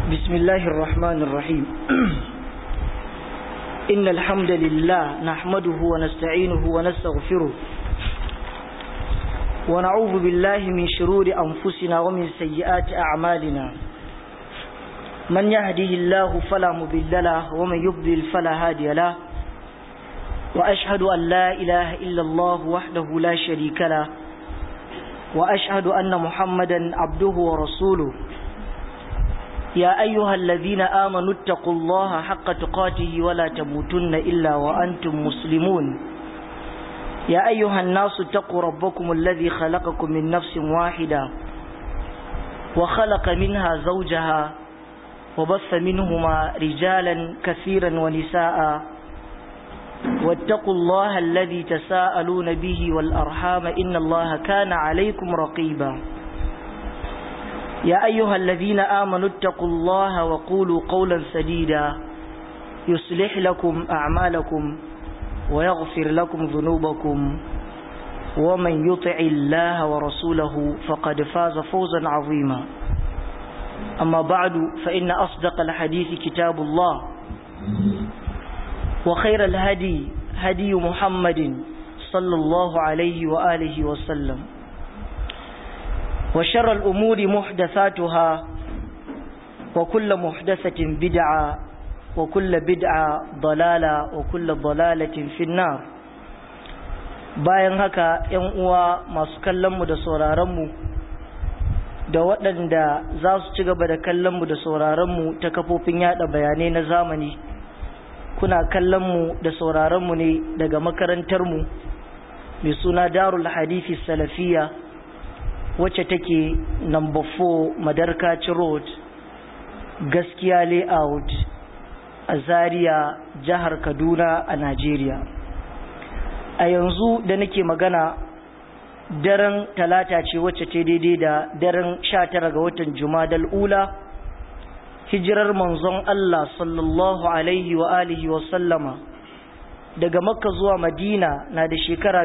بسم الله الرحمن الرحيم إن الحمد لله نحمده ونستعينه ونستغفره ونعوذ بالله من شرور أنفسنا ومن سيئات أعمالنا من يهده الله فلا مضل له ومن يضلل فلا هادي له وأشهد أن لا إله إلا الله وحده لا شريك له وأشهد أن محمدا عبده ورسوله يا أيها الذين آمنوا اتقوا الله حق تقاته ولا تموتن إلا وأنتم مسلمون يا أيها الناس اتقوا ربكم الذي خلقكم من نفس واحدة وخلق منها زوجها وبث منهما رجالا كثيرا ونساء واتقوا الله الذي تساءلون به والأرحام إن الله كان عليكم رقيبا يا أيها الذين آمنوا اتقوا الله وقولوا قولا سديدا يصلح لكم أعمالكم ويغفر لكم ذنوبكم ومن يطع الله ورسوله فقد فاز فوزا عظيما أما بعد فإن أصدق الحديث كتاب الله وخير الهدي هدي محمد صلى الله عليه وآله وسلم وشر الأمور محدثاتها وكل محدثة بدعة وكل بدعة ضلالة وكل ضلالة في النار bayan haka ‘yan uwa masu kallonmu da sauraronmu da waɗanda za su ci gaba da kallonmu da sauraronmu ta kafofin yada bayanai na zamani kuna kallonmu da sauraronmu ne daga makarantarmu mai suna darul hadithi salafiya wacce take number 4 madarkaci road gaskiya layout a zaria jihar kaduna a najeriya a yanzu da nake magana daren talata ce wacce ta daidai da daren 19 ga watan jumadal ula hijirar manzon Allah sallallahu alaihi wa alihi wa sallama daga makka zuwa madina na da shekara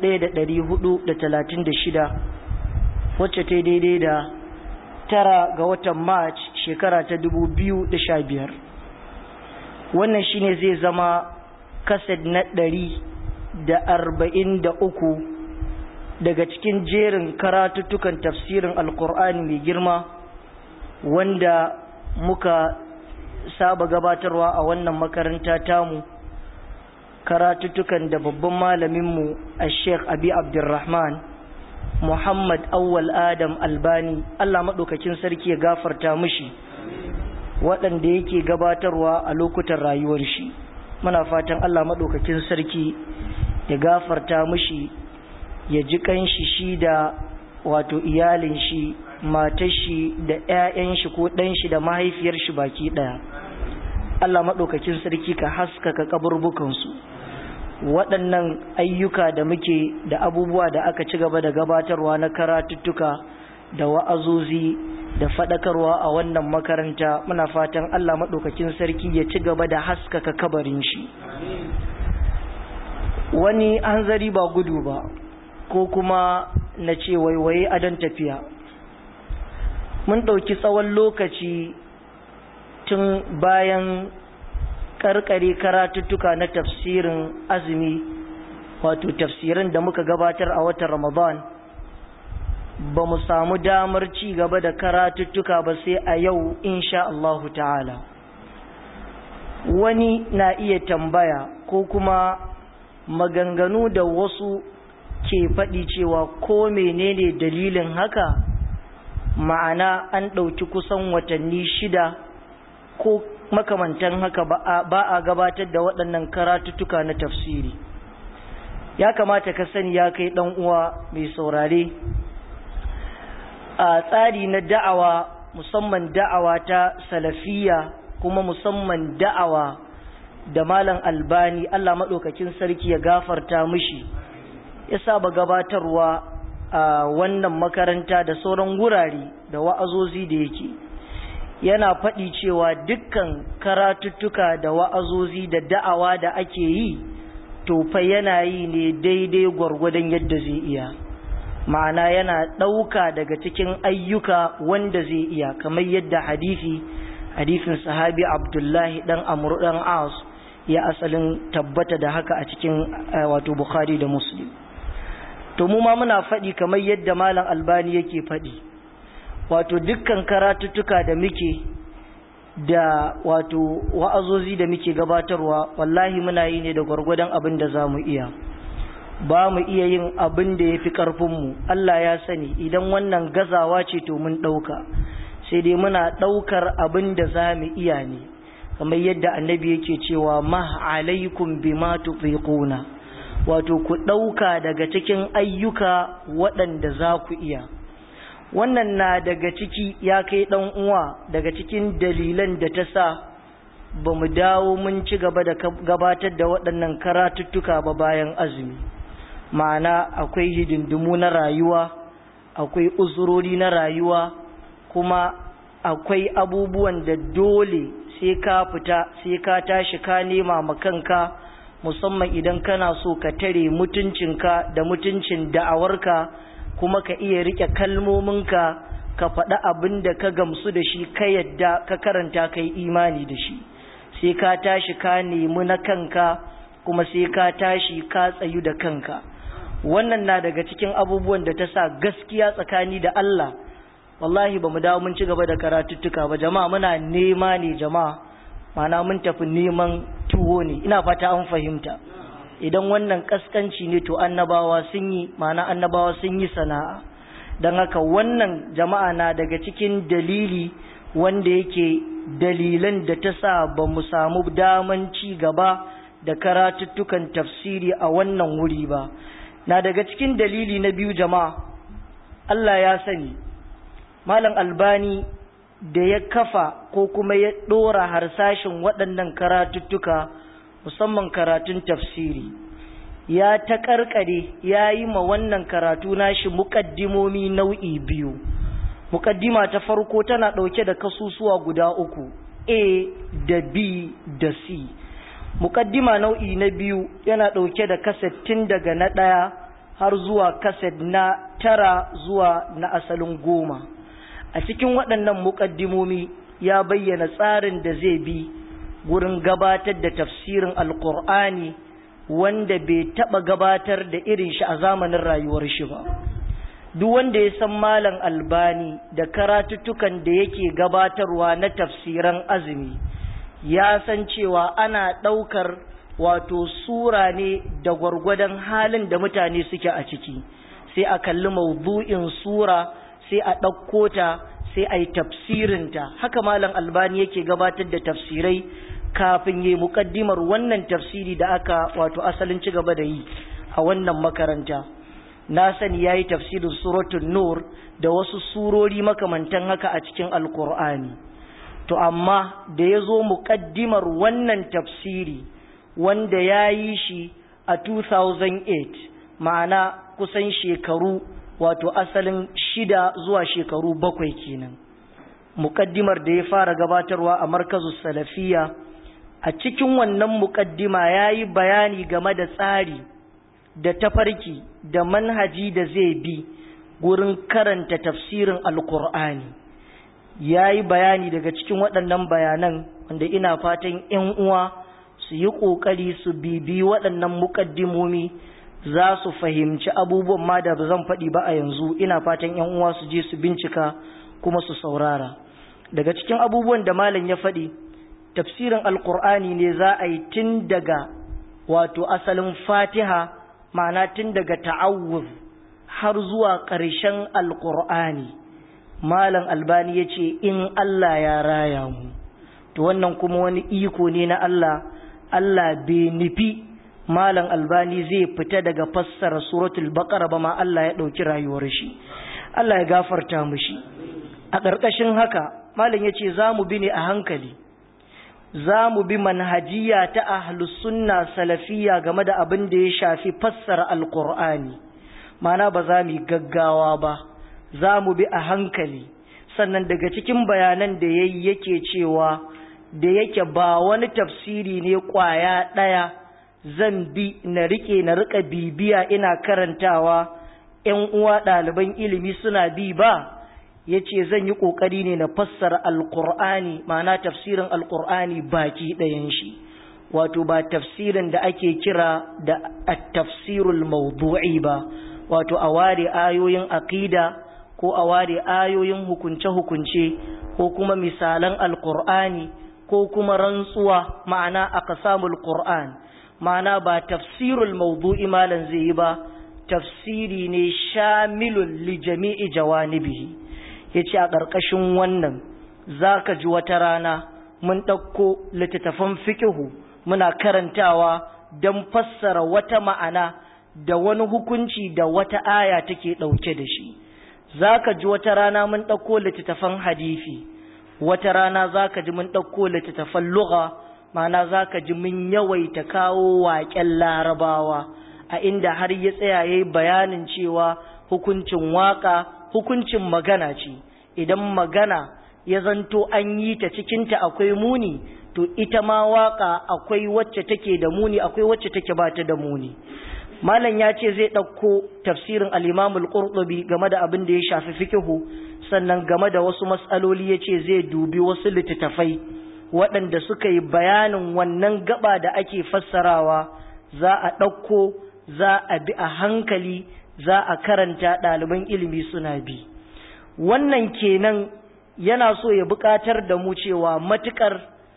1436 wacce ta daidai da tara ga watan march shekara ta 2015 wannan shine zai zama kased na ɗari da arba'in da uku daga cikin jerin karatuttukan tafsirin alkur'ani mai girma wanda muka saba gabatarwa a wannan makaranta tamu karatuttukan da babban malaminmu a sheikh abi abdurrahman muhammad awwal adam albani allah maɗaukakin sarki ya gafarta mishi waɗanda yake gabatarwa a lokutan rayuwar shi muna fatan allah maɗaukakin sarki ya gafarta mishi ya ji kanshi shi da wato iyalin shi matar shi da 'ya'yan shi ko ɗan shi da mahaifiyar shi baki ɗaya Allah maɗaukakin sarki ka haskaka kaburbukansu waɗannan ayyuka da muke da abubuwa da aka ci gaba da gabatarwa na karatuttuka da wa'azozi da faɗakarwa a wannan makaranta muna fatan Allah maɗaukakin sarki ya ci gaba da haskaka kabarin shi wani hanzari ba gudu ba ko kuma na ce waiwaye adon tafiya mun ɗauki tsawon lokaci tun bayan karkare karatuttuka na tafsirin azumi wato tafsirin da muka gabatar a watan ramadan ba mu samu damar ci gaba da karatuttuka ba sai a yau insha Allahu ta'ala wani na iya tambaya ko kuma maganganu da wasu ke faɗi cewa ko menene dalilin haka ma'ana an ɗauki kusan watanni shida ko makamantan haka ba a gabatar da waɗannan karatuttuka na tafsiri ya kamata ka sani ya kai ɗan uwa mai saurare a tsari na da'awa musamman da'awa ta salafiya kuma musamman da'awa da malam albani Allah maɗaukakin sarki ya gafarta mishi ya saba gabatarwa a wannan makaranta da sauran wurare da wa'azozi da yake yana faɗi cewa dukkan karatuttuka da wa'azozi da da'awa da ake yi to fa yana yi ne daidai gwargwadon yadda zai iya ma'ana yana ɗauka daga cikin ayyuka wanda zai iya kamar yadda hadisi hadisin sahabi abdullahi dan amru dan as ya asalin tabbata da haka a cikin wato bukhari da muslim to mu ma muna faɗi kamar yadda malam albani yake faɗi wato dukkan karatuttuka da muke da wato wa'azozi da muke gabatarwa wallahi muna yi ne da gwargwadon abin da za mu iya ba mu iya yin abin da ya fi ƙarfinmu Allah ya sani idan wannan gazawa ce to mun ɗauka sai dai muna ɗaukar abin da za mu iya ne kamar yadda annabi yake cewa ma alaikum bima tufiquna wato ku ɗauka daga cikin ayyuka waɗanda za ku iya wannan na daga ciki ya kai ɗan uwa daga cikin dalilan da ta sa ba mu dawo mun ci gaba da gabatar da waɗannan karatuttuka ba bayan azumi ma'ana akwai hidindimu na rayuwa akwai uzurori na rayuwa kuma akwai abubuwan da dole sai ka fita sai ka tashi ka nema ma kanka musamman idan kana so ka tare mutuncinka da mutuncin da'awarka kuma ka iya rike kalmominka ka faɗi abin da ka gamsu da shi ka yadda ka karanta ka yi imani da shi sai ka tashi ka nemi na kanka kuma sai ka tashi ka tsayu da kanka wannan na daga cikin abubuwan da ta sa gaskiya tsakani da Allah wallahi ba mu dawo mun ci gaba da karatuttuka ba jama'a muna nema ne jama'a mana mun tafi neman tuwo ne ina fata an fahimta idan wannan kaskanci ne to annabawa sun yi mana annabawa sun yi sana'a don haka wannan jama'a na daga cikin dalili wanda yake dalilan da ta sa ba mu samu daman ci gaba da karatuttukan tafsiri a wannan wuri ba na daga cikin dalili na biyu jama'a Allah ya sani malam albani da ya kafa ko kuma ya ɗora harsashin waɗannan karatuttuka musamman karatun tafsiri ya ta ƙarƙare ya yi ma wannan karatu nashi muƙaddimomi nau'i biyu muƙaddima ta farko tana ɗauke da kasusuwa guda uku a da b da c muƙaddima nau'i na biyu yana ɗauke da kaset tun daga na ɗaya har zuwa kaset na tara zuwa na asalin goma a cikin waɗannan muƙaddimomi ya bayyana tsarin da zai bi gurin gabatar da tafsirin alƙur'ani wanda bai taɓa gabatar da irin shi a zamanin rayuwar shi ba duk wanda ya san malam albani da karatuttukan da yake gabatarwa na tafsiran azumi ya san cewa ana ɗaukar wato sura ne da gwargwadon halin da mutane suke a ciki sai a kalli maudu'in sura sai a ɗauko ta sai a yi tafsirinta haka malam albani yake gabatar da tafsirai kafin yi muƙaddimar wannan tafsiri da aka wato asalin ci gaba da yi a wannan makaranta na sani ya yi tafsirin suratun nur da wasu surori makamantan haka a cikin alkur'ani to amma da ya zo muƙaddimar wannan tafsiri wanda ya yi shi a 2008 ma'ana kusan shekaru wato asalin shida zuwa shekaru bakwai kenan muƙaddimar da ya fara gabatarwa a markazu salafiya a cikin wannan muƙaddima ya yi bayani game da tsari da tafarki da manhaji da zai bi gurin karanta tafsirin alkur'ani ya yi bayani daga cikin waɗannan bayanan wanda ina fatan 'yan uwa su yi ƙoƙari su bibi waɗannan muƙaddimomi za su fahimci abubuwan ma da ba zan faɗi ba a yanzu ina fatan 'yan uwa su je su bincika kuma su saurara daga cikin abubuwan da malam ya faɗi tafsirin alkur'ani ne za a yi tun daga wato asalin fatiha ma'ana tun daga ta'awuz har zuwa ƙarshen alkur'ani malam albani ya ce in allah ya raya mu to wannan kuma wani iko ne na allah allah bai nufi malam albani zai fita daga fassara suratul baqara ba ma allah ya ɗauki rayuwar shi allah ya gafarta mu shi a ƙarƙashin haka malam ya ce za mu bi ne a hankali za mu bi manhajiya ta ahlus sunna salafiyya game da abin da ya shafi fassara alkur'ani mana ba za mu yi gaggawa ba za mu bi a hankali sannan daga cikin bayanan da ya yi yake cewa da yake ba wani tafsiri ne kwaya ɗaya zan bi na rike na rika bibiya ina karantawa ‘yan uwa ɗaliban ilimi suna bi ba ya ce zan yi ƙoƙari ne na fassara alƙur'ani ma'ana tafsirin alƙur'ani baki ɗayan shi wato ba tafsirin da ake kira da tafsirul mawdu'i ba wato a ware ayoyin aqida ko a ware ayoyin hukunce-hukunce ko kuma misalan alƙur'ani ko kuma rantsuwa ma'ana aqsamul qur'an ma'ana ba tafsirul mawdu'i malan zai yi ba tafsiri ne shamilun li jami'i jawanibihi yace a ƙarƙashin wannan zaka ji wata rana mun ɗauko littattafan fikihu muna karantawa don fassara wata ma'ana da wani hukunci da wata aya take ɗauke da shi zaka ji wata rana mun ɗauko littattafan hadisi wata rana zaka ji mun ɗauko littattafan lugha ma'ana zaka ji mun yawaita kawo waƙen larabawa a inda har ya tsaya yayi bayanin cewa hukuncin waka hukuncin magana ce idan magana ya zanto an yi ta cikinta akwai muni to ita ma waka akwai wacce take da muni akwai wacce take ba ta da muni malam ya ce zai ɗauko tafsirin al-imam al-qurtubi game da abin da ya shafi fikihu sannan game da wasu matsaloli ya ce zai dubi wasu littattafai waɗanda suka yi bayanin wannan gaba da ake fassarawa za a ɗauko za a bi a hankali za a karanta ɗaliban ilimi suna bi wannan kenan yana so ya buƙatar da mu cewa matuƙar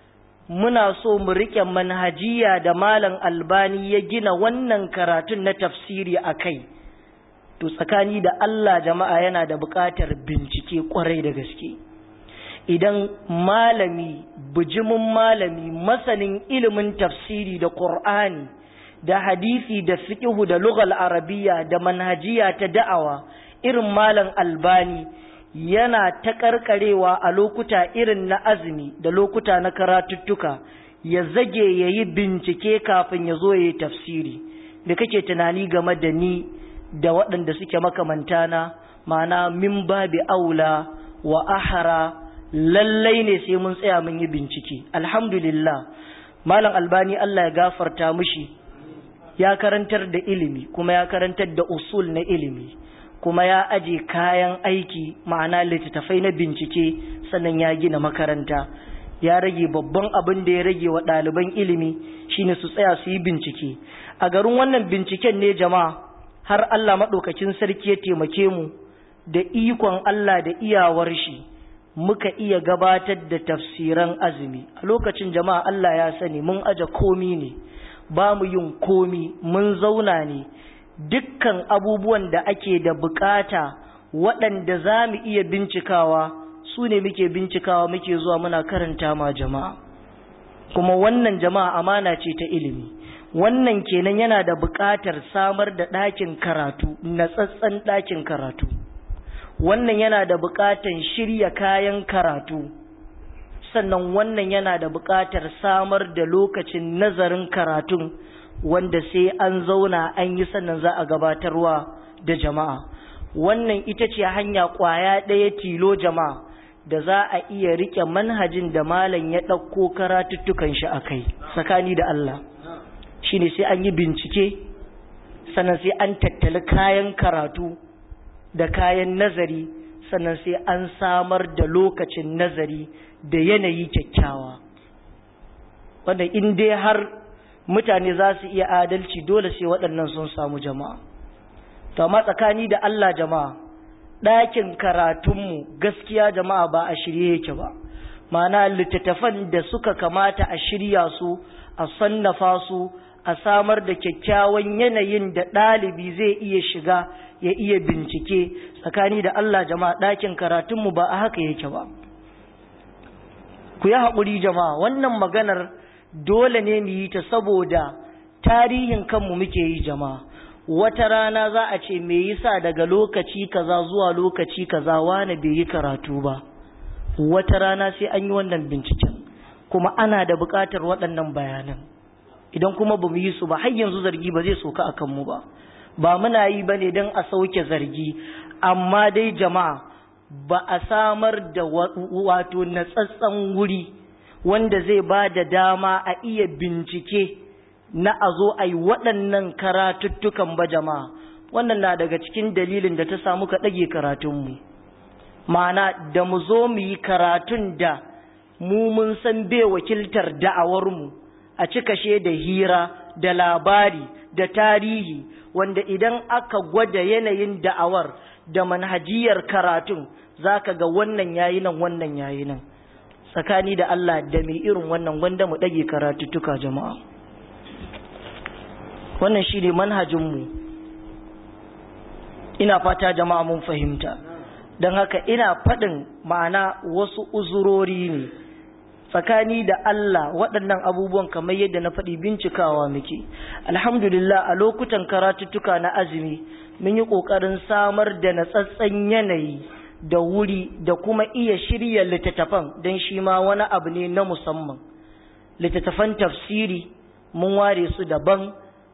muna so mu riƙe manhajiya da malam albani ya gina wannan karatun na tafsiri a kai to tsakani da Allah jama'a yana da buƙatar bincike ƙwarai da gaske idan malami bijimin malami masanin ilimin tafsiri da ƙur'ani da hadisi da fiqhu da lughal arabiya da manhajiya ta da'awa irin malam albani yana ta karkarewa a lokuta irin na azumi da lokuta na karatuttuka ya zage ya yi bincike kafin ya zo ya yi tafsiri da kake tunani game da ni da waɗanda suke makamantana ma'ana min babi aula wa ahara lallai ne sai mun tsaya mun yi bincike alhamdulillah malam albani Allah ya gafarta mushi ya karantar da ilimi kuma ya karantar da usul na ilimi kuma ya aje kayan aiki ma'ana littattafai na bincike sannan ya gina makaranta ya rage babban abin da ya rage wa ɗaliban ilimi shine su tsaya su yi bincike a garin wannan binciken ne jama'a har Allah maɗaukakin sarki ya taimake mu da ikon Allah da iyawar shi muka iya gabatar da tafsiran azumi a lokacin jama'a Allah ya sani mun aje komi ne ba mu yin komi mun zauna ne dukkan abubuwan da ake da bukata waɗanda za mu iya bincikawa su ne muke bincikawa muke zuwa muna karanta ma jama'a kuma wannan jama'a amana ce ta ilimi wannan kenan yana da buƙatar samar da ɗakin karatu natsatsen ɗakin karatu wannan yana da buƙatar shirya kayan karatu sannan wannan yana da buƙatar samar da lokacin nazarin karatun wanda sai an zauna an yi sannan za a gabatarwa da jama'a wannan ita ce hanya ƙwaya ɗaya tilo jama'a da za a iya riƙe manhajin da malam ya ɗauko karatuttukan shi a kai tsakani da Allah shi ne sai an yi bincike sannan sai an tattali kayan karatu da kayan nazari sannan sai an samar da lokacin nazari da yanayi kyakkyawa wanda in dai har mutane za su iya adalci dole sai waɗannan sun samu jama'a to amma tsakani da Allah jama'a ɗakin karatunmu gaskiya jama'a ba a shirye yake ba ma'ana littattafan da suka kamata a shirya su a sannafa su a samar da kyakkyawan yanayin da ɗalibi zai iya shiga ya iya bincike tsakani da Allah jama'a ɗakin karatunmu ba a haka yake ba ku yi haƙuri jama'a wannan maganar dole ne mu yi ta saboda tarihin kanmu muke yi jama'a wata rana za a ce me yasa daga lokaci kaza zuwa lokaci kaza wani bai yi karatu ba wata rana sai an yi wannan binciken kuma ana da buƙatar waɗannan bayanan idan kuma ba mu yi su ba har yanzu zargi ba zai soka akan mu ba ba muna yi ba ne don a sauke zargi amma dai jama'a ba a samar da wato natsatsen wuri wanda zai ba da dama a iya bincike na a zo a yi waɗannan karatuttukan ba jama'a wannan na daga cikin dalilin da ta samu ka ɗage karatunmu ma'ana da mu zo mu yi karatun da mu mun san bai wakiltar da'awarmu a cikashe da hira da labari da tarihi wanda idan aka gwada yanayin da'awar da manhajiyar karatun za ka ga wannan yayi nan wannan yayi nan tsakani da Allah da mai irin wannan wanda mu ɗage karatuttuka jama'a wannan shi ne manhajinmu ina fata jama'a mun fahimta don haka ina faɗin ma'ana wasu uzurori ne tsakani da Allah waɗannan abubuwan kamar yadda na faɗi bincikawa muke alhamdulillah a lokutan karatuttuka na azumi mun yi ƙoƙarin samar da natsatsen yanayi da wuri da kuma iya shirya littattafan don shi ma wani abu ne na musamman littattafan tafsiri mun ware su daban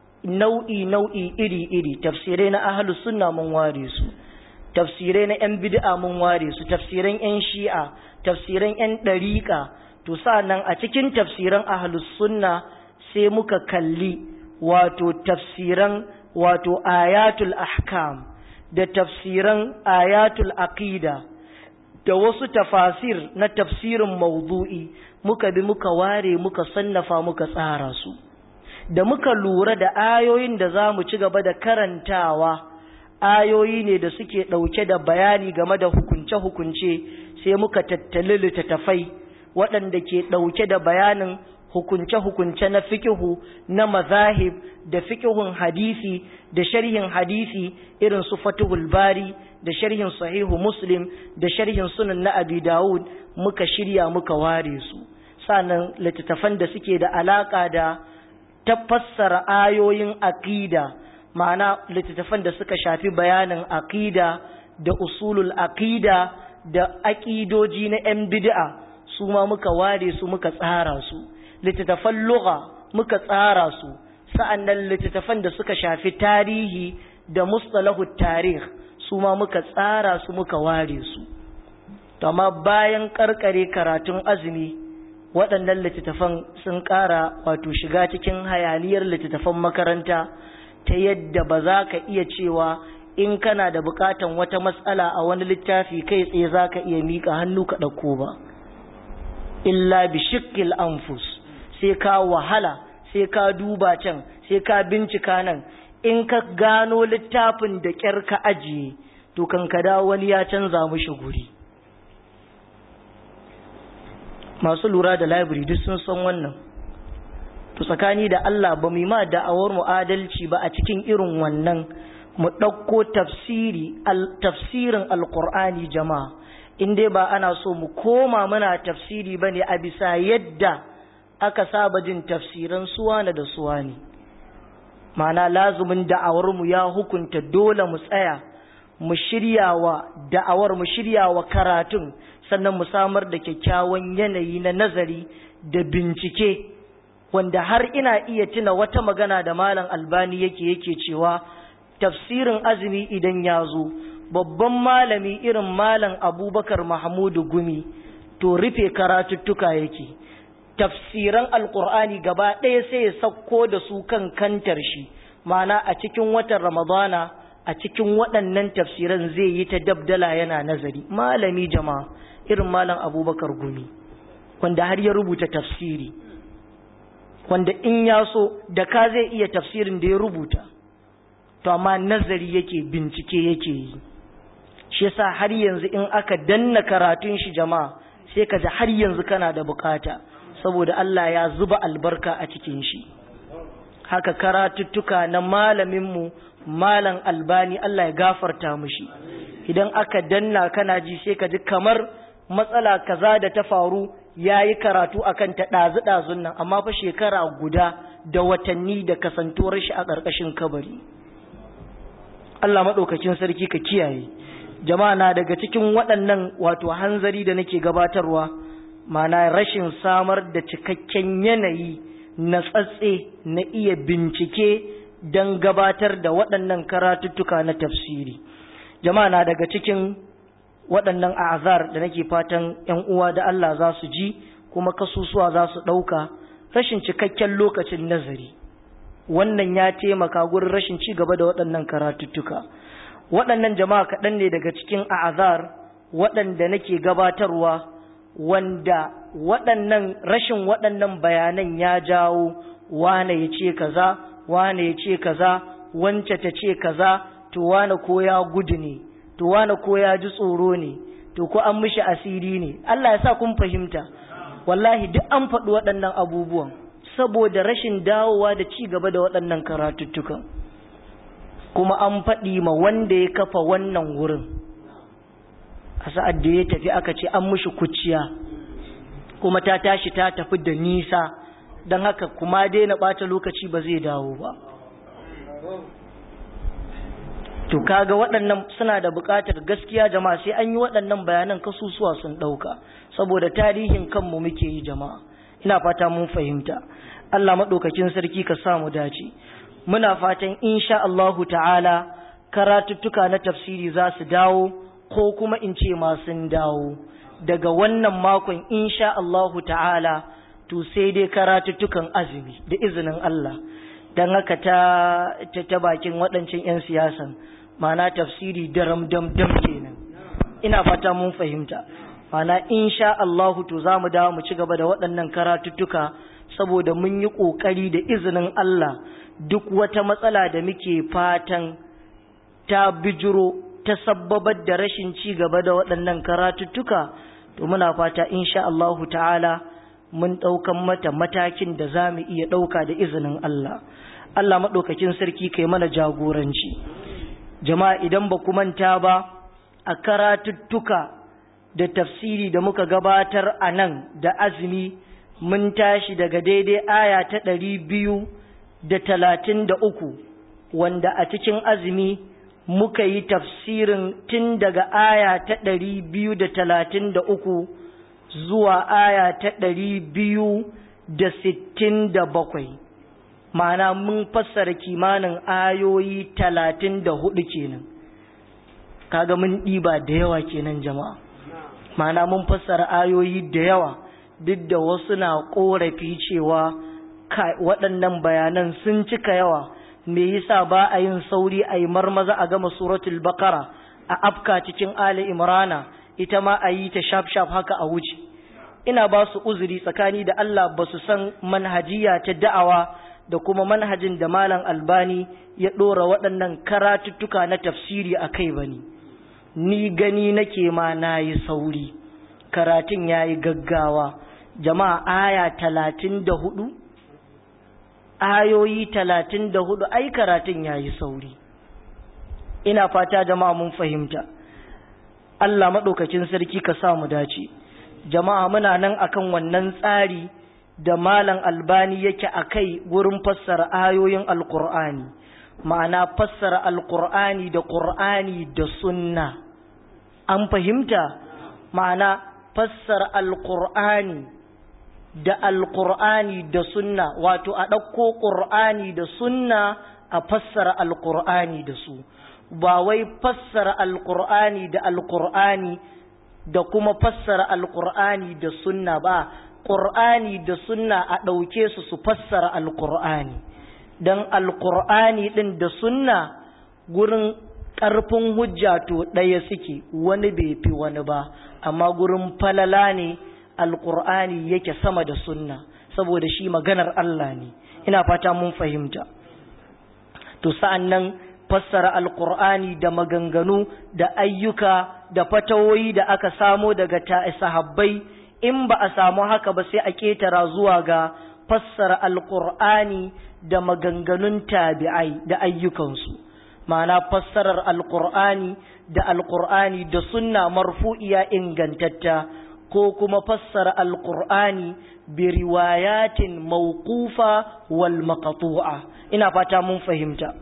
nau'i nau'i iri iri tafsirai na ahlus sunna mun ware su tafsirai na yan bid'a mun ware su tafsiran yan shi'a tafsiran yan ɗariƙa to nan a cikin tafsiran ahlus sunna sai muka kalli wato tafsiran wato ayatul ahkam da tafsiran ayatul aqida da wasu tafasir na tafsirin mawdu'i muka bi muka ware muka sannafa muka tsara su da muka lura da ayoyin da za mu ci gaba da karantawa ayoyi ne da suke ɗauke da bayani game da hukunce-hukunce sai muka tattali littattafai waɗanda ke ɗauke da bayanin hukunce-hukunce na fikihu na mazahib da fikihun hadisi da sharhin hadisi irin su fatihul bari da sharhin sahihu muslim da sharhin sunan na abi dawud muka shirya muka ware su sannan littattafan da suke da alaka da tafassara ayoyin aqida ma'ana littattafan da suka shafi bayanin aqida da usulul aqida da aqidoji na 'yan bid'a su ma muka ware su muka tsara su littattafan lugha muka tsara su sa'annan littattafan da suka shafi tarihi da mustalahu tarih su ma muka tsara su muka ware su to amma bayan karkare karatun azumi waɗannan littattafan sun ƙara wato shiga cikin hayaniyar littattafan makaranta ta yadda ba za ka iya cewa in kana da buƙatan wata matsala a wani littafi kai tsaye za ka iya miƙa hannu ka ɗauko ba illa bi shikkil anfus sai ka wahala sai ka duba can sai ka bincika nan in ka gano littafin da ƙyar ka ajiye to kan ka dawo wani ya canza mushi guri masu lura da library duk sun san wannan to tsakani da Allah ba mu ma da'awar mu adalci ba a cikin irin wannan mu ɗauko tafsiri tafsirin alqur'ani jama'a in dai ba ana so mu koma muna tafsiri bane a bisa yadda aka saba jin tafsiran suwana da suwani ma'ana lazumin da'awar mu ya hukunta dole mu tsaya mu shiryawa da'awar mu shiryawa karatun sannan mu samar da kyakkyawan yanayi na nazari da bincike wanda har ina iya tuna wata magana da malam albani yake yake cewa tafsirin azumi idan ya zo babban malami irin malam abubakar mahmudu gumi to rufe karatuttuka yake tafsiran alkur'ani gaba ɗaya sai ya sauko da su kan kantar shi ma'ana a cikin watan ramadana a cikin waɗannan tafsiran zai yi ta dabdala yana nazari malami jama'a irin malam abubakar gumi wanda har ya rubuta tafsiri wanda in ya so da ka zai iya tafsirin da ya rubuta to amma nazari yake bincike yake yi shi yasa har yanzu in aka danna karatun shi jama'a sai ka ji har yanzu kana da bukata saboda Allah ya zuba albarka a cikin shi haka karatuttuka na malaminmu malam albani Allah ya gafarta mushi idan aka danna kana ji sai ka ji kamar matsala kaza da ta faru ya yi karatu akan ta ɗazu-ɗazun nan amma fa shekara guda da watanni da kasantuwar shi a ƙarƙashin kabari Allah maɗaukakin sarki ka kiyaye jama'a na daga cikin waɗannan wato hanzari da nake gabatarwa mana rashin samar da cikakken yanayi na tsatse na iya bincike don gabatar da waɗannan karatuttuka na tafsiri jama'a na daga cikin waɗannan azar da nake fatan ‘yan uwa da Allah za su ji kuma kasusuwa za su ɗauka rashin cikakken lokacin nazari wannan ya taimaka gurin rashin ci gaba da waɗannan karatuttuka waɗannan jama'a kaɗan ne daga cikin azar waɗanda nake gabatarwa wanda waɗannan rashin waɗannan bayanan ya jawo wane ya ce kaza wane ya ce kaza wance ta ce kaza to wane ko ya gudu ne to wane ko ya ji tsoro ne to ko an mishi asiri ne Allah ya sa kun fahimta wallahi duk an faɗi waɗannan abubuwan saboda rashin dawowa da ci gaba da waɗannan karatuttukan kuma an faɗi ma wanda ya kafa wannan wurin a sa'ad da ya tafi aka ce an mushi kuciya kuma ta tashi ta tafi da nisa don haka kuma daina ɓata lokaci ba zai dawo ba to kaga waɗannan suna da buƙatar gaskiya jama'a sai an yi waɗannan bayanan kasusuwa sun ɗauka saboda tarihin kanmu muke yi jama'a ina fata mun fahimta Allah maɗaukakin sarki ka samu dace muna fatan insha Allahu ta'ala karatuttuka na tafsiri za su dawo ko kuma in ce masu dawo daga wannan makon insha Allahu ta'ala to sai dai karatuttukan azumi da izinin Allah don haka ta ta bakin waɗancan 'yan siyasan mana tafsiri daram dam dam kenan ina fata mun fahimta mana insha Allahu to za mu dawo mu ci gaba da waɗannan karatuttuka saboda mun yi ƙoƙari da izinin Allah duk wata matsala da muke fatan ta bijiro ta sabbabar da rashin ci gaba da waɗannan karatuttuka to muna fata insha Allahu ta'ala mun ɗaukan mata matakin da za mu iya ɗauka da izinin Allah Allah maɗaukakin sarki kai mana jagoranci jama'a idan ba ku manta ba a karatuttuka da tafsiri da muka gabatar a nan da azumi mun tashi daga daidai aya ta ɗari biyu da talatin da uku wanda a cikin azumi muka yi tafsirin tun daga aya ta ɗari biyu da talatin da uku zuwa aya ta ɗari biyu da sittin da bakwai ma'ana mun fassara kimanin ayoyi talatin da hudu kenan kaga mun ɗiba da yawa kenan jama'a ma'ana mun fassara ayoyi da yawa duk da wasu na ƙorafi cewa waɗannan bayanan sun cika yawa me yasa ba a yin sauri a yi marmaza a gama suratul bakara a afka cikin ali imrana ita ma a yi ta shaf shaf haka a wuce ina ba su uzuri tsakani da Allah ba su san manhajiya ta da'awa da kuma manhajin da malam albani ya ɗora waɗannan karatuttuka na tafsiri a kai ba ni ni gani nake ma na yi sauri karatun ya yi gaggawa jama'a aya talatin da hudu ayoyi talatin da hudu ai karatun ya yi sauri ina fata jama'a mun fahimta Allah maɗaukacin sarki ka sa mu dace jama'a muna nan akan wannan tsari da malam albani yake a kai wurin fassara ayoyin alkur'ani ma'ana fassara alkur'ani da ƙur'ani da sunna an fahimta ma'ana fassara alkur'ani da alkur'ani da sunna wato a ɗauko ƙur'ani da sunna a fassara alkur'ani da su ba wai fassara alkur'ani da alkur'ani da kuma fassara alkur'ani da sunna ba ƙur'ani da sunna a ɗauke su su fassara alkur'ani don alkur'ani ɗin da sunna gurin ƙarfin hujja to ɗaya suke wani bai fi wani ba amma gurin falala ne alkur'ani yake sama da sunna saboda shi maganar Allah ne ina fata mun fahimta to sa'an nan fassara alkur'ani da maganganu da ayyuka da fatawoyi da aka samo daga sahabbai in ba a samu haka ba sai a ƙetara zuwa ga fassara alkur'ani da maganganun tabi'ai da ayyukansu ma'ana fassarar alkur'ani da alkur'ani da sunna marfu'iya ingantatta ko kuma fassara alkur'ani bi riwayatin mawqufa wal maqtu'a ina fata mun fahimta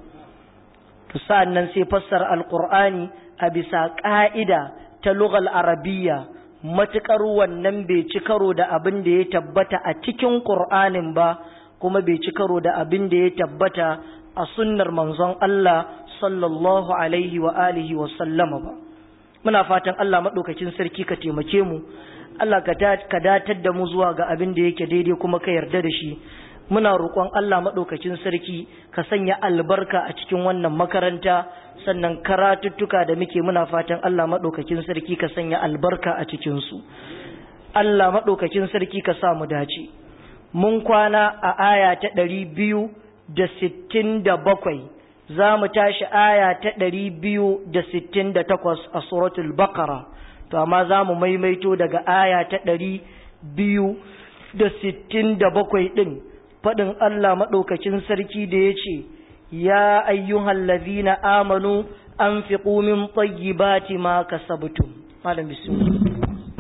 to sa'annan sai fassara alkur'ani a bisa ka'ida ta lughal arabiyya matukar wannan bai ci karo da abin da ya tabbata a cikin qur'anin ba kuma bai ci karo da abin da ya tabbata a sunnar manzon Allah sallallahu alaihi wa alihi wa sallama ba muna fatan Allah madaukakin sarki ka taimake mu Allah ka datar da mu zuwa ga abin da yake daidai kuma ka yarda da shi muna roƙon Allah maɗaukakin sarki ka sanya albarka a cikin wannan makaranta sannan karatuttuka da muke muna fatan Allah maɗaukakin sarki ka sanya albarka a cikinsu Allah maɗaukakin sarki ka sa mu dace mun kwana a aya ta ɗari biyu da sittin da bakwai za mu tashi aya ta ɗari biyu da sittin da takwas a suratul bakara to amma za mu maimaito daga aya ta ɗari biyu da sittin da bakwai ɗin faɗin Allah maɗaukakin sarki da ya ce ya ayyuhan lazina amanu an fi ƙumin tsayyibati ma kasabtum malam bismillah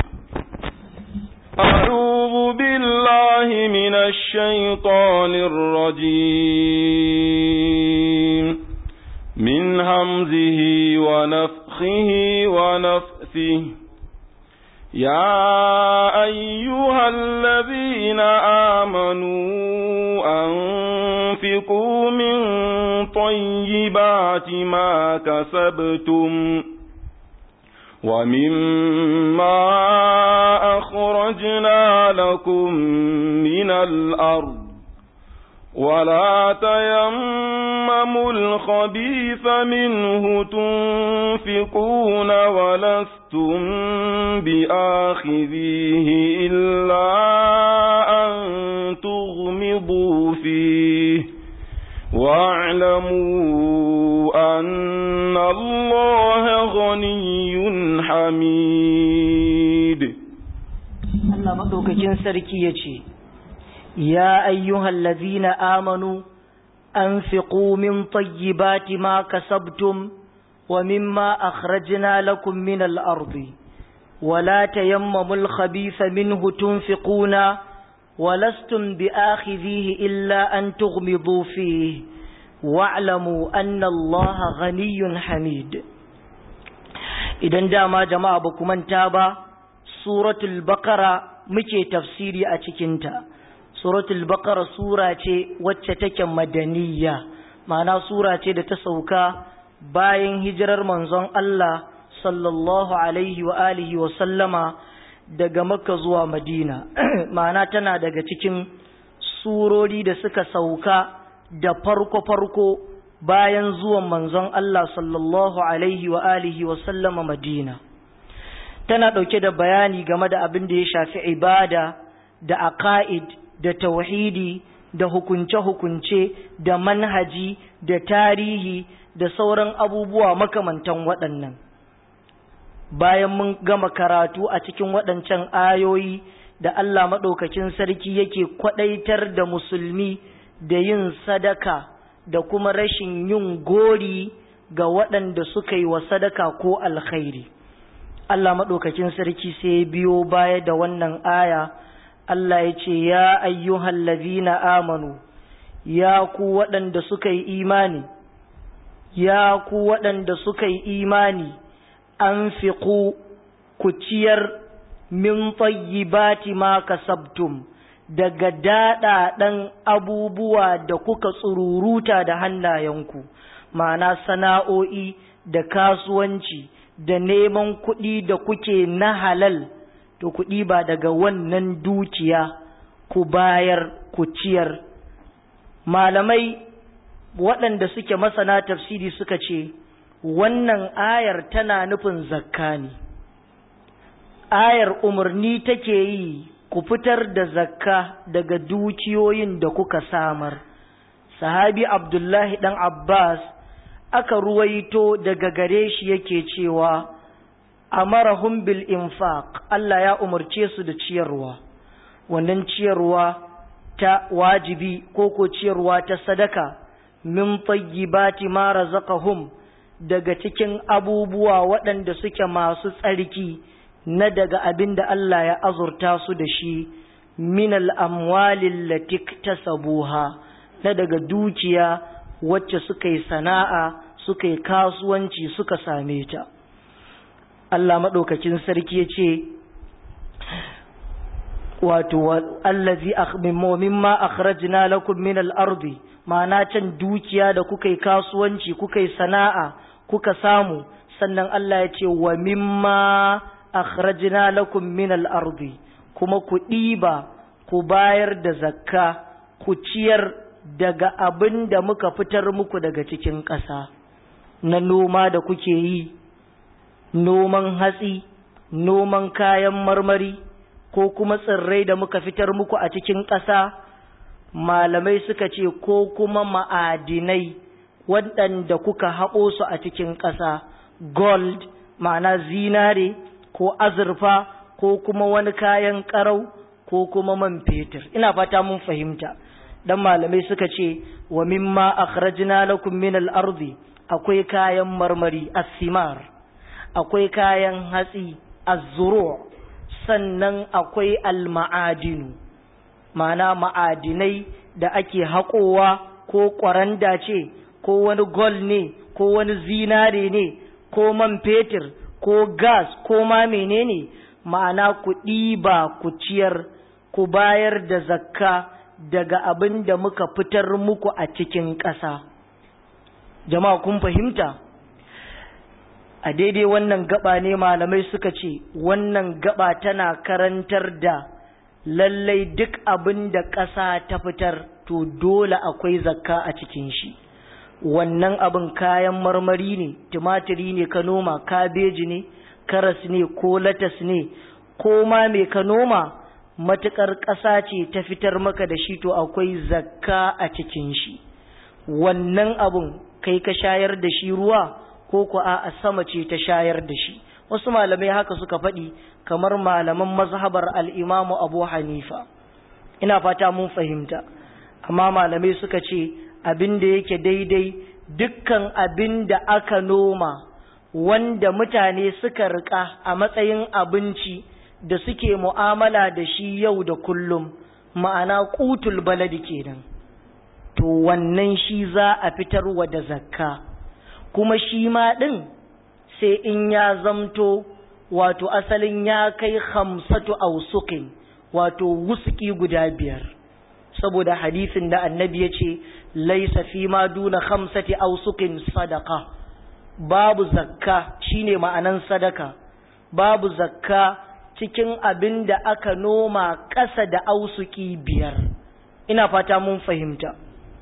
أعوذ بالله من الشيطان الرجيم من همزه ونفخه ونفثه يا أيها الذين آمنوا أنفقوا من طيبات ما كسبتم ومما أخرجنا لكم من الأرض ولا تيمموا الخبيث منه تنفقون ولستم بآخذيه إلا أن تغمضوا فيه واعلموا أن الله غني حميد Allah maɗaukakin sarki ya ce, Ya ayyuhal lazina amanu, an fi min tayyibati ma kasabtum wa mimma akhrajna lakum min al-ardi ولا تيمموا الخبيث منه تنفقون ولستم بآخذيه إلا أن تغمضوا فيه واعلموا أن الله غني حميد idan dama jama'a ba ku manta ba suratul baqara muke tafsiri a cikinta suratul baqara sura ce wacce take madaniya ma'ana sura ce da ta sauka bayan hijirar manzon Allah sallallahu alaihi wa alihi wa sallama daga makka zuwa madina ma'ana tana daga cikin surori da suka sauka da farko-farko bayan zuwan manzon Allah sallallahu alaihi wa alihi wa sallama Madina tana ɗauke da bayani game da abin da ya shafi ibada da aqaid da tauhidi da hukunce-hukunce da manhaji da tarihi da sauran abubuwa makamantan waɗannan bayan mun gama karatu a cikin waɗancan ayoyi da Allah maɗaukakin sarki yake kwaɗaitar da musulmi da yin sadaka da kuma rashin yin gori ga waɗanda suka yi wa sadaka ko alkhairi Allah maɗaukakin sarki sai biyo baya da wannan aya Allah ya ce ya ayyuhal ladhina amanu ya ku waɗanda suka yi imani ya ku waɗanda suka yi imani an ku ku ciyar min tayyibati ma kasabtum daga daɗaɗen abubuwa da kuka tsururuta da hannayenku ma'ana sana'o'i da kasuwanci da neman kuɗi da kuke na halal to kuɗi ba daga wannan dukiya ku bayar ku ciyar malamai waɗanda suke masana tafsiri suka ce wannan ayar tana nufin zakka ne ayar umarni take yi ku fitar da zakka daga dukiyoyin da kuka samar sahabi abdullahi dan abbas aka ruwaito daga gare shi yake cewa amarahum bil infaq Allah ya umarce su da ciyarwa wannan ciyarwa ta wajibi ko ko ciyarwa ta sadaka min tayyibati ma razaqahum daga cikin abubuwa waɗanda suke masu tsarki na daga abin da Allah ya azurta su da shi min al'amwalin latik ta sabuha na daga dukiya wacce suka yi sana'a suka yi kasuwanci suka same ta. Allah maɗaukakin sarki ya ce, Wato, allazi mimma akhrajna lakum min al'ardi, ma'ana can dukiya da kuka yi kasuwanci, kuka yi sana'a, kuka samu, sannan Allah ya ce, wa mimma akhrajna lakum min al-ardi kuma ku ɗiba ku bayar da zakka ku ciyar daga abin da muka fitar muku daga cikin ƙasa na noma da kuke yi noman hatsi noman kayan marmari ko kuma tsirrai da muka fitar muku a cikin ƙasa malamai suka ce ko kuma ma'adinai waɗanda kuka haƙo su a cikin ƙasa gold ma'ana zinare ko azurfa ko kuma wani kayan ƙarau ko kuma man fetur ina fata mun fahimta dan malamai suka ce wa mimma akhrajna lakum min al-ardi akwai kayan marmari as-simar akwai kayan hatsi az-zuru' sannan akwai al-ma'adinu ma'ana ma'adinai da ake haƙowa ko ƙwaranda ce ko wani gold ne ko wani zinare ne ko man fetur ko gas ko ma menene ma'ana ku ɗiba ku ciyar ku bayar da zakka daga abin da muka fitar muku a cikin ƙasa jama'a kun fahimta a daidai wannan gaba ne malamai suka ce wannan gaba tana karantar da lallai duk abin da ƙasa ta fitar to dole akwai zakka a cikin shi wannan abin kayan marmari ne tumatiri ne ka noma kabeji ne karas ne ko latas ne ko ma mai ka noma matuƙar ƙasa ce ta fitar maka da shi to akwai zakka a cikin shi wannan abun kai ka shayar da shi ruwa ko ku a sama ce ta shayar da shi wasu malamai haka suka faɗi kamar malaman mazhabar al'imamu abu hanifa ina fata mun fahimta amma malamai suka ce abin da yake daidai dukkan abin da aka noma wanda mutane suka riƙa a matsayin abinci da suke mu'amala da shi yau da kullum ma'ana kutul baladi kenan to wannan shi za a fitarwa da zakka kuma shi ma ɗin sai in ya zamto wato asalin ya kai hamsatu ausukin wato wusuki guda biyar saboda hadisin da annabi ya ce laisa fi ma duna hamsati ausukin sadaka babu zakka shine ma'anan sadaka babu zakka cikin abin da aka noma ƙasa da ausuki biyar ina fata mun fahimta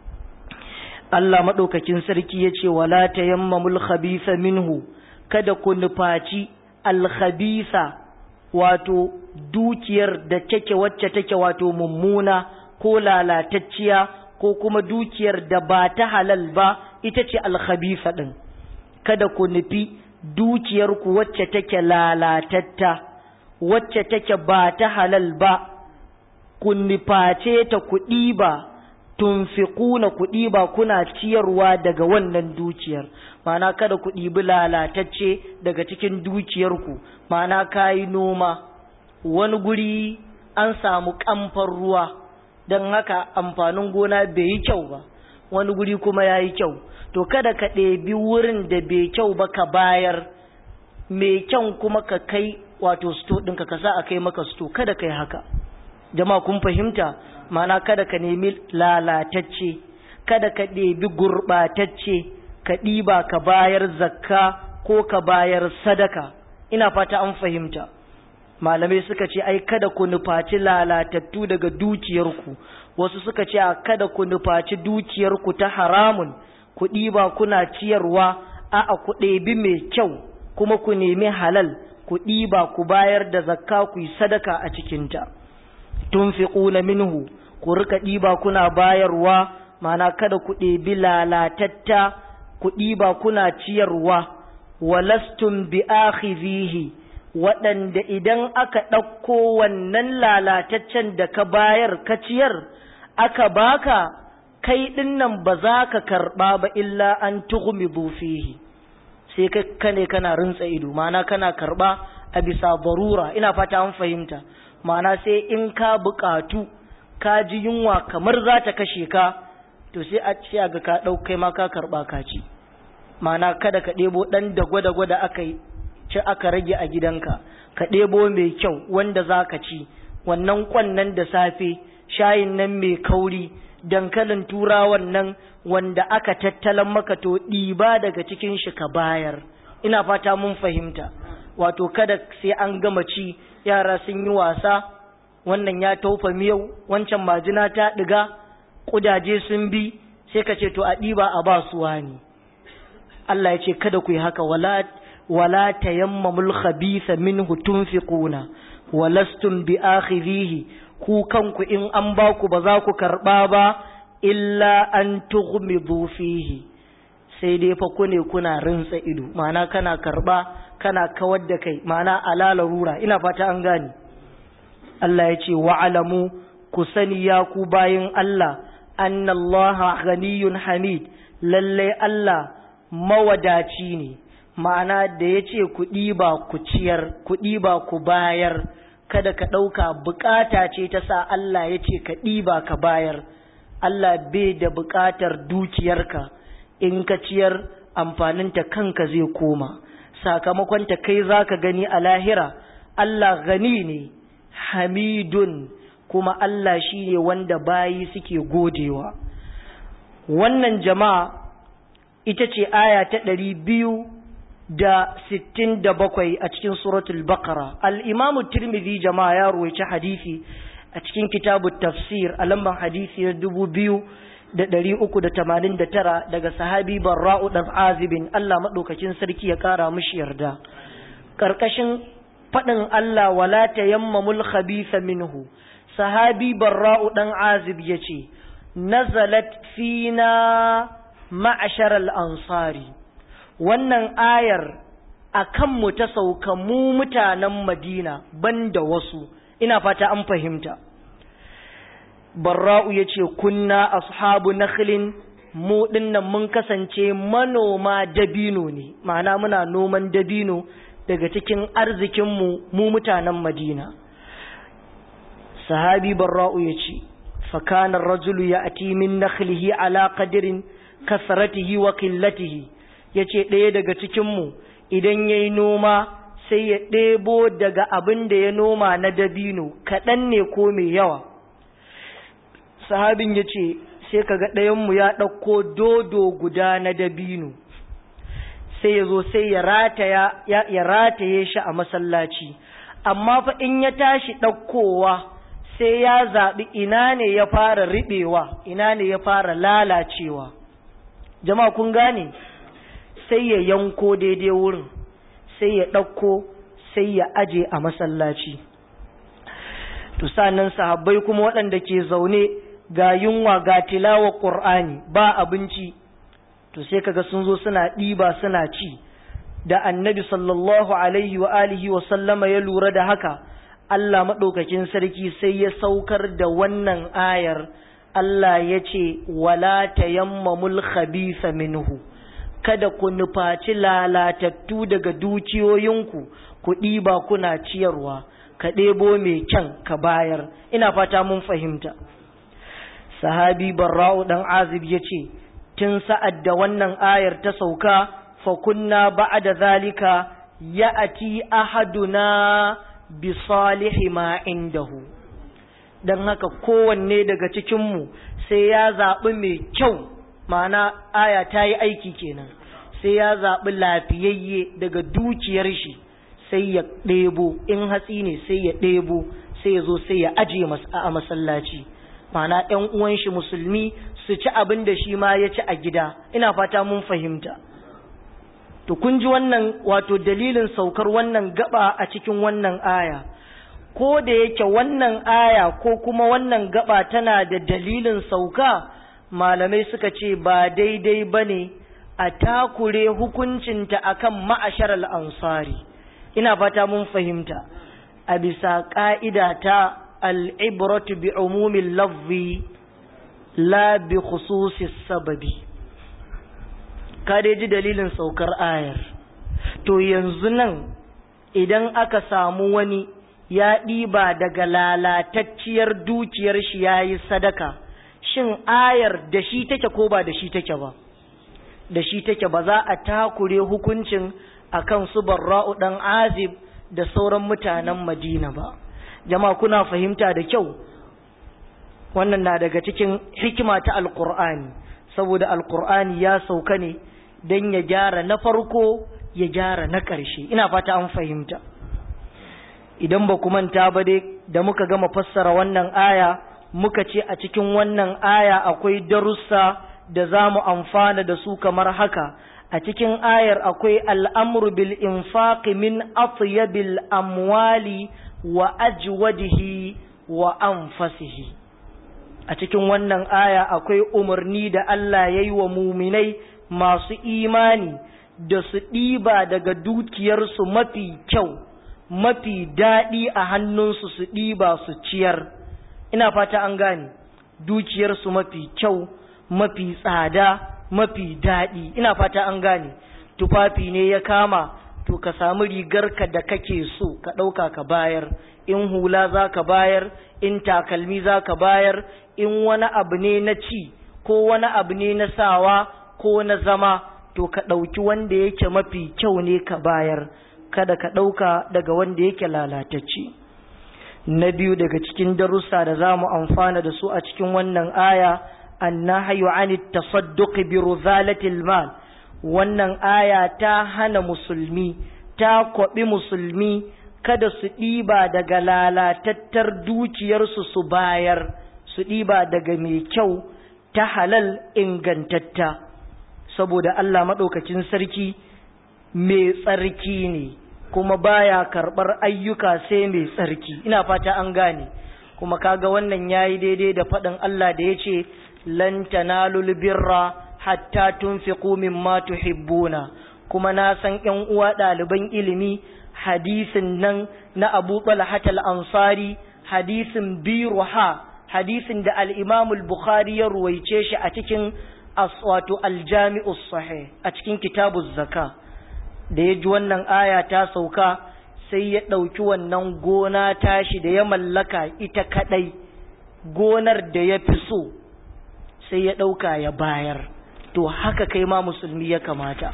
Allah maɗaukakin sarki ya ce wala ta yammamul khabisa minhu kada ku nufaci alkhabisa wato dukiyar da take wacce take wato mummuna ko lalatacciya ko kuma dukiyar da ba ta halal ba ita ce alkhabisa ɗin kada ku nufi dukiyarku wacce take lalatatta wacce take ba ta halal ba ku nuface ta kuɗi ba tunfiquna kuɗi ba kuna ciyarwa daga wannan dukiyar ma'ana kada ku ɗibi lalatacce daga cikin dukiyarku ma'ana kayi noma wani guri an samu kamfan ruwa don haka amfanin gona bai yi kyau ba wani guri kuma ya yi kyau to kada ka ɗebi wurin da bai kyau ba ka bayar mai kyan kuma ka kai wato sto ɗinka ka sa a kai maka sto kada ka yi haka jama'a kun fahimta mana kada ka nemi lalatacce kada ka ɗebi gurɓatacce ka ɗiba ka bayar zakka ko ka bayar sadaka ina fata an fahimta malamai suka ce ai kada ku nufaci lalatattu daga dukiyarku wasu suka ce a kada ku nufaci dukiyarku ta haramun ku ɗiba kuna ciyarwa a a ku ɗebi mai kyau kuma ku nemi halal ku ɗiba ku bayar da zakka ku yi sadaka a cikinta tunfiquna minhu ku rika ɗiba kuna bayarwa mana kada ku ɗebi lalatatta ku ɗiba kuna ciyarwa walastum bi akhidhihi waɗanda idan aka ɗauko wannan lalataccen da ka bayar ka ciyar aka baka kai ɗinnan ba za ka karɓa ba illa an tughmidu fihi sai ka kane kana rintsa ido mana kana karɓa a bisa barura ina fata an fahimta ma'ana sai in ka buƙatu ka ji yunwa kamar za ta kashe ka to sai a ce ga ka ɗau kai ma ka karɓa ka ci ma'ana kada ka ɗebo ɗan da gwada-gwada aka yi ci aka rage a gidanka ka ɗebo mai kyau wanda za ka ci wannan kwannan da safe shayin nan mai kauri dankalin turawan nan wanda aka tattalan maka to ɗiba daga cikin shi ka bayar ina fata mun fahimta wato kada sai an gama ci yara sun yi wasa wannan ya taufa miyau wancan majina ta ɗiga ƙudaje sun bi sai ka ce to a ɗiba a ba su wani Allah ya ce kada ku yi haka wala wala tayammamul khabitha minhu tunfiquna walastum bi akhidhihi ku kanku in an ba ku ba za ku karba ba illa an tughmidu fihi sai dai fa ku ne kuna rinsa ido ma'ana kana karba kana kawar da kai ma'ana alala rura ina fata an gane Allah ya ce wa'alamu ku sani ya ku bayin Allah annallaha ghaniyun hamid lalle Allah mawadaci ne ma'ana da ya ce ku ɗiba ku ciyar ku ɗiba ku bayar kada ka ɗauka bukata ce ta sa Allah ya ce ka ɗiba ka bayar Allah bai da bukatar dukiyarka in ka ciyar amfaninta kanka zai koma sakamakonta kai za ka gani a lahira Allah gani ne hamidun kuma Allah shi ne wanda bayi suke godewa wannan jama'a ita ce aya ta ɗari biyu da sittin da bakwai a cikin suratul baqara al'imamu tirmidhi jama'a ya ruwaici hadisi a cikin kitabu tafsir a lamban hadisi na dubu biyu da ɗari uku da tamanin da tara daga sahabi barra'u ɗan azibin Allah maɗaukakin sarki ya ƙara mushi yarda ƙarƙashin faɗin Allah wala tayammamul khabitha minhu sahabi barra'u ɗan azib ya ce nazalat fina ma'ashar ansari wannan ayar a kanmu ta sauka mu mutanen madina banda wasu ina fata an fahimta barra'u ya ce kunna ashabu nakhlin mu dinnan mun kasance manoma dabino ne ma'ana muna noman dabino daga cikin arzikinmu mu mutanen madina sahabi barra'u ya ce fakanar rajulu ya ati min nakhlihi ala qadirin kasratihi wa qillatihi yace ɗaya daga cikinmu idan yayi noma sai ya ɗebo daga abin da ya noma na dabino kaɗan ne ko mai yawa sahabin ya ce sai kaga ɗayanmu ya ɗauko dodo guda na dabino sai ya zo sai ya rataye shi a masallaci amma fa in ya tashi ɗaukowa sai ya zaɓi ina ne ya fara riɓewa ina ne ya fara lalacewa jama'a kun gane sai ya yanko daidai wurin sai ya ɗauko sai ya aje a masallaci to sanan sahabbai kuma waɗanda ke zaune ga yunwa ga tilawa ƙur'ani ba abinci to sai kaga sun zo suna ɗiba suna ci da annabi sallallahu alaihi wa alihi wa sallama ya lura da haka Allah maɗaukakin sarki sai ya saukar da wannan ayar Allah ya ce wala tayammamul khabitha minhu kada ku nufaci lalatattu daga dukiyoyinku ku ɗiba kuna ciyarwa ka ɗebo mai kyan ka bayar ina fata mun fahimta sahabi barra'u dan azib ya ce tun sa'ad da wannan ayar ta sauka fa kunna ba'da zalika ya'ati ahaduna bi salihi ma indahu dan haka kowanne daga cikinmu sai ya zaɓi mai kyau ma'ana aya ta yi aiki kenan sai ya zaɓi lafiyayye daga dukiyar shi sai ya ɗebo in hatsi ne sai ya ɗebo sai ya zo sai ya aje a masallaci ma'ana ‘yan uwan shi musulmi su ci abin da shi ma ya ci a gida ina fata mun fahimta to kun ji wannan wato dalilin saukar wannan gaba a cikin wannan aya ko da yake wannan aya ko kuma wannan gaba tana da dalilin sauka malamai suka ce ba daidai ba ne a takure hukuncinta akan ma'ashar al'ansari ina fata mun fahimta a bisa ƙa'ida ta al'ibratu bi umumin lafzi la bi khususis sababi ka dai ji dalilin saukar ayar to yanzu nan idan aka samu wani ya ɗiba daga lalatacciyar dukiyar shi ya yi sadaka shin ayar da shi take ko ba da shi take ba da shi take ba za a takure hukuncin akan su barra'u dan azib da sauran mutanen madina ba jama'a kuna fahimta da kyau wannan na daga cikin hikima ta alkur'ani saboda alkur'ani ya sauka ne don ya gyara na farko ya gyara na ƙarshe ina fata an fahimta idan ba ku manta ba dai da muka gama fassara wannan aya muka ce a cikin wannan aya akwai darussa da za mu amfana da su kamar haka a cikin ayar akwai al'amru bil infaqi min atyabil amwali wa ajwadihi wa anfasihi a cikin wannan aya akwai umarni da Allah ya yi wa muminai masu imani da su ɗiba daga dukiyarsu mafi kyau mafi daɗi a hannunsu su ɗiba su ciyar ina fata an gane dukiyarsu mafi kyau mafi tsada mafi daɗi ina fata an gane tufafi ne ya kama to ka samu rigarka da kake so ka ɗauka ka bayar in hula za ka bayar in takalmi za ka bayar in wani abu ne na ci ko wani abu ne na sawa ko na zama to ka ɗauki wanda yake mafi kyau ne ka bayar kada ka ɗauka daga wanda yake lalatacce na biyu daga cikin darussa da za mu amfana da su a cikin wannan aya annahyu anit tasadduq bi ruzalatil mal wannan aya ta hana musulmi ta kwabi musulmi kada su ɗiba daga lalatattar dukiyarsu su bayar su ɗiba daga mai kyau ta halal ingantatta saboda Allah maɗaukacin sarki mai tsarki ne kuma baya karɓar ayyuka sai mai tsarki ina fata an gane kuma kaga wannan yayi daidai da faɗin Allah da yace lan tanalul birra hatta tunfiqu mimma tuhibbuna kuma na san ƴan uwa ɗaliban ilimi hadisin nan na Abu Talha al-Ansari hadisin biruha hadisin da al-Imam al-Bukhari ya ruwaice shi a cikin wato al-Jami'us Sahih a cikin kitabuz Zaka da ya ji wannan aya ta sauka sai ya ɗauki wannan gona tashi da ya mallaka ita kaɗai gonar da ya fi so sai ya ɗauka ya bayar to haka kai ma musulmi ya kamata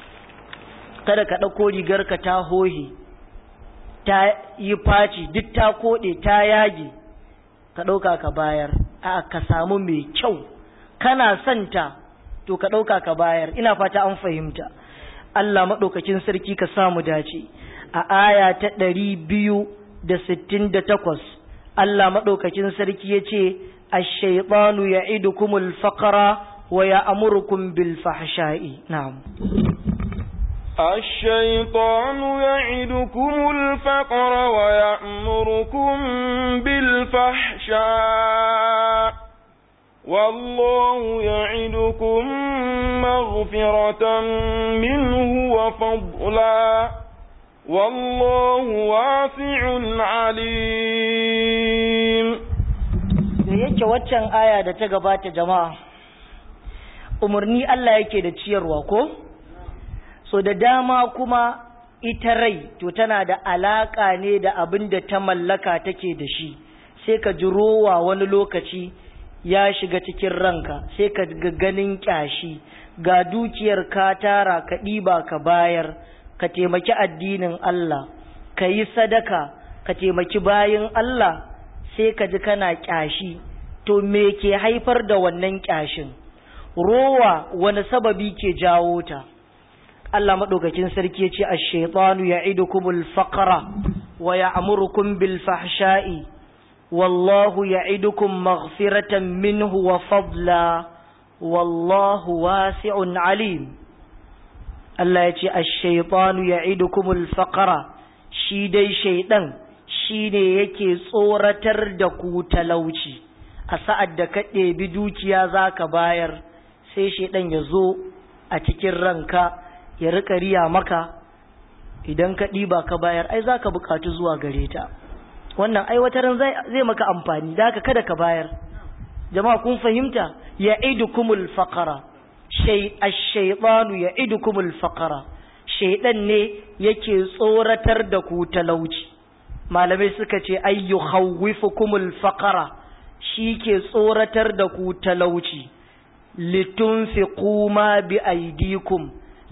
kada ka ɗauko rigarka ta hohe ta yi faci duk ta koɗe ta yage ka ɗauka ka bayar a ka samu mai kyau kana santa to ka ɗauka ka bayar ina fata an fahimta Allah maɗaukakin sarki ka samu dace a aya ta ɗari biyu da sittin da takwas Allah maɗaukakin sarki ya ce الشيطان يعدكم الفقر ويأمركم بالفحشاء نعم الشيطان يعدكم الفقر ويأمركم بالفحشاء والله يعدكم مغفرة منه وفضلا والله واسع عليم da yake waccan aya da ta gabata jama'a umarni Allah yake da ciyarwa ko so da dama kuma ita rai to tana da alaka ne da abin da ta mallaka take da shi sai ka ji rowa wani lokaci ya shiga cikin ranka sai ka ga ganin kyashi ga dukiyar ka tara ka ɗiba ka bayar ka taimaki addinin Allah ka yi sadaka ka taimaki bayin Allah sai ka ji kana kyashi to me ke haifar da wannan kyashin rowa wani sababi ke jawo ta Allah madaukakin sarki ya ce ash-shaytanu ya'idukumul faqra wa ya'murukum bil fahsha'i wallahu ya'idukum maghfiratan minhu wa fadla wallahu wasi'un alim Allah ya ce ash-shaytanu ya'idukumul faqra shi dai shaydan shi ne yake tsoratar da ku talauci a sa'ad da ka ɗebi dukiya za ka bayar sai shaidan ya zo a cikin ranka ya rika riya maka idan ka ɗiba ka bayar ai za ka buƙatu zuwa gare ta wannan aiwatarin zai maka amfani da haka kada ka bayar jama'a kun fahimta ya idukumul faqara ash-shaytanu ya idukumul faqara shaidan ne yake tsoratar da ku talauci malamai suka ce ayyu khawwifukumul faqara shi ke tsoratar da ku talauci litunfiqu ma bi aidikum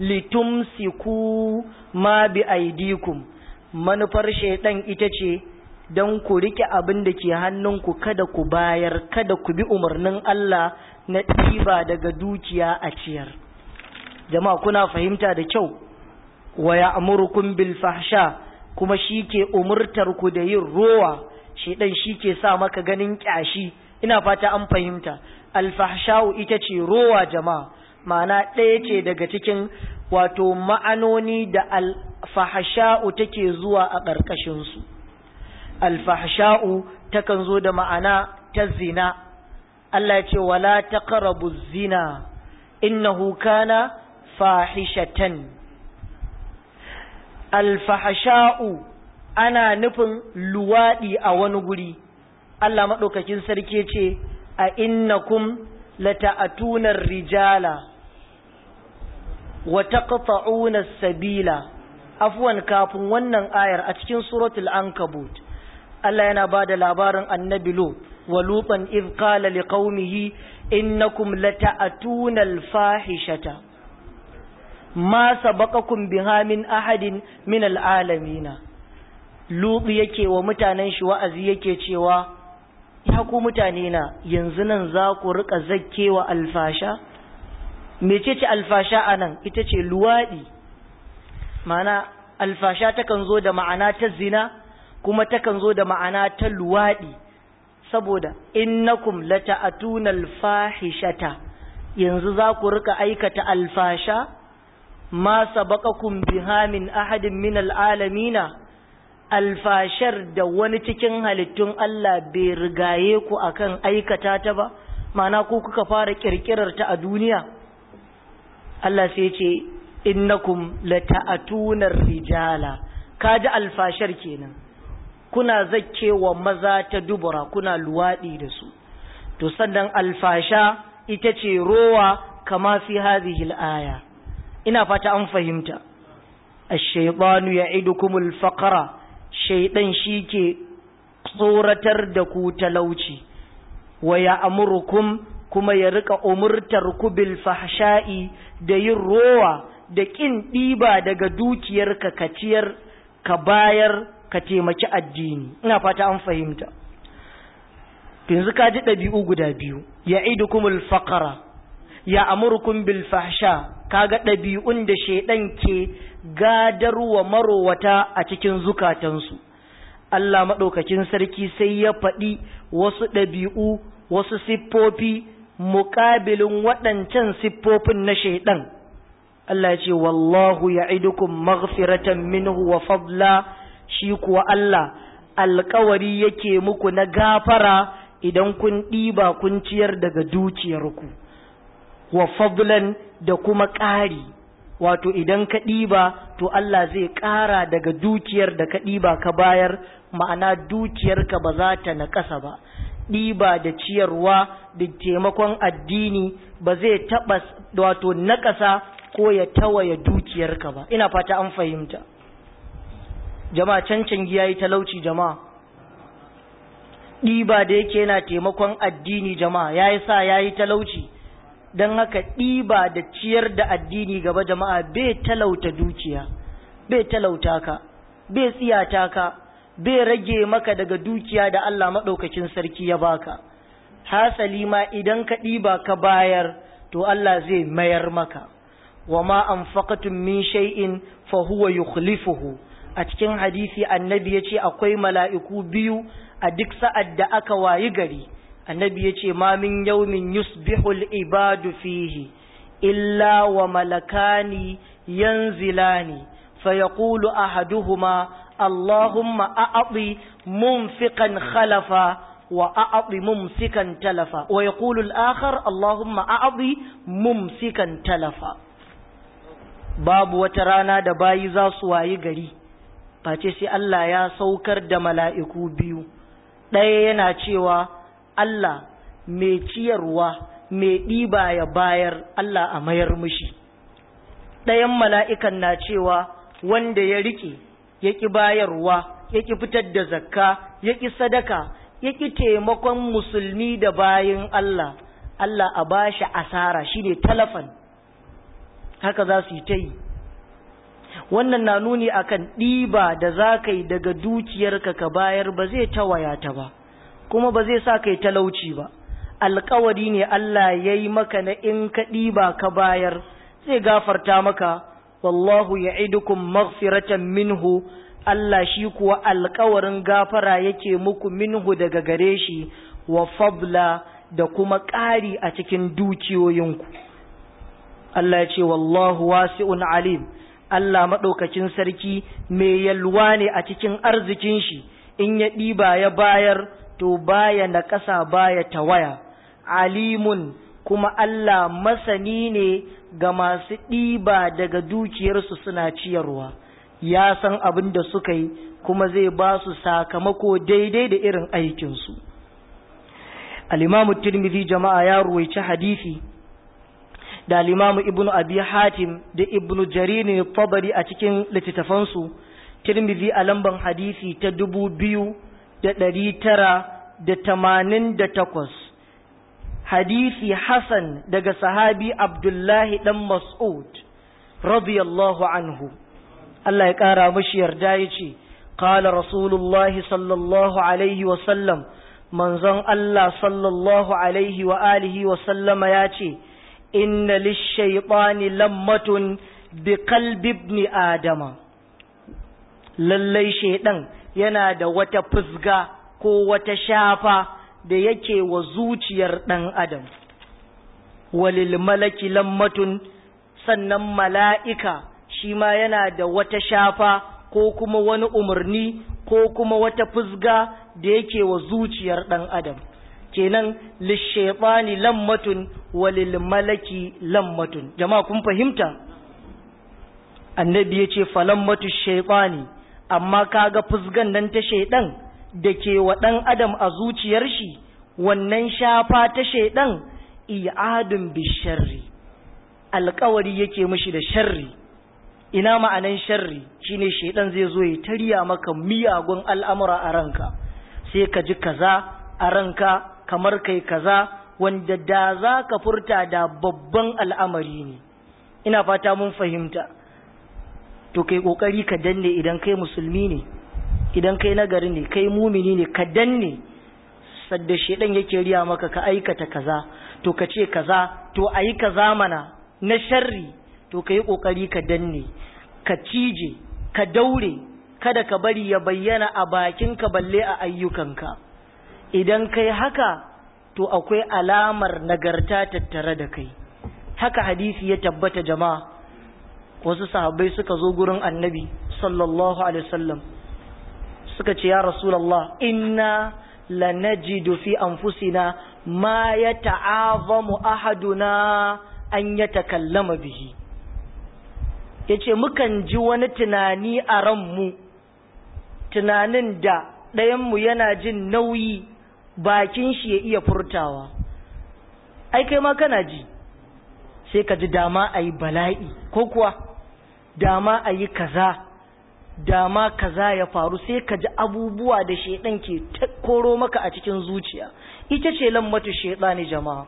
litumsiku ma bi aidikum manufar shaidan ita ce don ku rike abin da ke hannunku kada ku bayar kada ku bi umarnin Allah na ɗiba daga dukiya a ciyar jama'a kuna fahimta da kyau wa ya'murukum bil fahsha kuma shi ke umurtar ku da yin rowa shedan shi ke sa maka ganin kyashi ina fata an fahimta alfahsha'u ita ce rowa jama'a ma'ana ɗaya ce daga cikin wato ma'anoni da alfahsha'u take zuwa a ƙarƙashinsu alfahsha'u takan zo da ma'ana ta zina Allah ya ce wala taqrabu zina innahu kana fahishatan alfahsha'u ana nufin luwadi a wani guri Allah madaukakin sarki ce a innakum lata'atuna rijala wa taqta'una as-sabila afwan kafin wannan ayar a cikin suratul ankabut Allah yana bada labarin annabi Lut wa lutan idh qala liqaumihi innakum lata'atuna al-fahishata ma sabaqakum biha min ahadin min al-alamin Lut yake wa mutanen shi wa'azi yake cewa ya ku mutane na yanzu nan za ku rika zakkewa alfasha mecece alfasha anan ita ce luwadi ma'ana alfasha takan zo da ma'ana ta zina kuma takan zo da ma'ana ta luwadi saboda innakum lata'atuna alfahishata yanzu za ku rika aikata alfasha ma sabaqakum biha min ahadin min alalamina alfashar da wani cikin halittun Allah bai rigaye ku akan aikata ta ba ma'ana ku kuka fara kirkirar ta a duniya Allah sai ce innakum lata'atuna rijala kaji alfashar kenan kuna zakkewa maza ta dubura kuna luwadi da su to sannan alfasha ita ce rowa kama fi hadhihi al-aya ina fata an fahimta ash-shaytanu ya'idukumul faqra shaydan shike tsoratar da ku talauci wa ya'murukum kuma ya rika umurtar ku bil fahsha'i da yin rowa da kin diba daga dukiyarka ka ciyar ka bayar ka taimaki addini ina fata an fahimta yanzu ka ji ɗabi'u guda biyu ya idukumul faqara ya amurkum bil fahsha kaga ɗabi'un da shaidan ke gadarwa marowata a cikin zukatansu Allah maɗaukakin sarki sai ya faɗi wasu ɗabi'u wasu siffofi muƙabilin waɗancan siffofin na shaidan Allah ya ce wallahu ya'idukum maghfiratan minhu wa fadla shi kuwa Allah alkawari yake muku na gafara idan kun ɗiba kun ciyar daga dukiyarku wa fadlan da kuma ƙari wato idan ka ɗiba to Allah zai ƙara daga dukiyar da ka ɗiba ka bayar ma'ana dukiyarka ba za ta naƙasa ba ɗiba da ciyarwa da taimakon addini ba zai taɓa wato naƙasa ko ya tawaye dukiyarka ba ina fata an fahimta jama'a cancan giya yi talauci jama'a ɗiba da yake yana taimakon addini jama'a ya yi sa ya yi talauci don haka ɗiba da ciyar da addini gaba jama'a bai talauta dukiya bai talauta ka bai tsiyata ka bai rage maka daga dukiya da Allah maɗaukakin sarki ya baka hasali ma idan ka ɗiba ka bayar to Allah zai mayar maka wa ma anfaqatum min shay'in fa huwa yukhlifuhu a cikin hadisi annabi ya ce akwai mala'iku biyu a duk sa'ad da aka wayi gari annabi ya ce ma min yaumin yusbihul ibadu fihi illa wa malakani yanzilani fa yaqulu ahaduhuma allahumma a'ti munfiqan khalafa wa a'ti mumsikan talafa wa yaqulu al-akhar allahumma a'ti mumsikan talafa babu wata rana da bayi za su wayi gari face sai Allah ya saukar da mala'iku biyu ɗaya yana cewa Allah mai ciyarwa mai ɗiba ya bayar Allah a mayar mushi ɗayan mala'ikan na cewa wanda ya riƙe ya ƙi bayarwa ya ƙi fitar da zakka ya ƙi sadaka ya ƙi taimakon musulmi da bayin Allah Allah a bashi asara shine talafan haka za su yi ta yi wannan na nuni akan ɗiba da za ka yi daga dukiyarka ka bayar ba zai tawaya ta ba kuma ba zai sa ka yi talauci ba alkawari ne Allah ya yi maka na in ka ɗiba ka bayar zai gafarta maka wallahu ya idukun maghfiratan minhu Allah shi kuwa alkawarin gafara yake muku minhu daga gare shi wa fadla da kuma ƙari a cikin dukiyoyinku Allah ya ce wallahu wasi'un alim Allah maɗaukakin sarki mai yalwa ne a cikin arzikin shi in ya ɗiba ya bayar to baya na ƙasa baya tawaya alimun kuma Allah masani ne ga masu ɗiba daga dukiyarsu suna ciyarwa ya san abin da suka yi kuma zai ba su sakamako daidai da irin aikinsu al-imamu tirmidhi jama'a ya ruwaici hadisi da al-imamu ibnu abi hatim da ibnu jarir ne tabari a cikin littattafansu tirmidhi a lamban hadisi ta dubu biyu da ɗari tara da tamanin da takwas hadisi hasan daga sahabi abdullahi dan mas'ud radiyallahu anhu Allah ya ƙara mashi yarda ya ce قال رسول الله صلى الله عليه وسلم منزon Allah sallallahu alaihi wa alihi wa sallama ya ce inna lishaitani lammatun bi qalbi ibn adama lallai shaidan yana da wata fusga ko wata shafa da yake wa zuciyar dan adam walil malaki lammatun sannan mala'ika shi ma yana da wata shafa ko kuma wani umarni ko kuma wata fusga da yake wa zuciyar ɗan adam kenan lishaitani lammatun walil malaki lammatun jama'a kun fahimta annabi ya ce falammatu shaitani amma kaga fusgan nan ta shaidan da ke wa ɗan adam a zuciyar shi wannan shafa ta shaidan i'adun bisharri alkawari yake mishi da sharri ina ma'anan sharri shine shaidan zai zo ya tariya maka miyagun al'amura a ranka sai ka ji kaza a ranka kamar kai kaza wanda da za ka furta da babban al'amari ne ina fata mun fahimta to kai kokari ka danne idan kai musulmi ne idan kai nagari ne kai mumini ne ka danne sadda shaidan yake riya maka ka aikata kaza to ka ce kaza to ayi kaza mana na sharri to ka yi ƙoƙari ka danne ka cije ka daure kada ka bari ya bayyana a bakinka balle a ayyukanka idan kai haka to akwai alamar nagarta tattare da kai haka hadisi ya tabbata jama'a wasu sahabbai suka zo gurin annabi sallallahu alaihi wasallam suka ce ya rasulullah inna lanajidu fi anfusina ma yata'azamu ahaduna an yatakallama bihi ya ce mukan ji wani tunani a ranmu tunanin da ɗayanmu yana jin nauyi bakin shi ya iya furtawa ai kai ma kana ji sai ka ji dama a yi bala'i ko kuwa dama a yi kaza dama kaza ya faru sai ka ji abubuwa da shaidan ke koro maka a cikin zuciya ita ce lammatu shaidani jama'a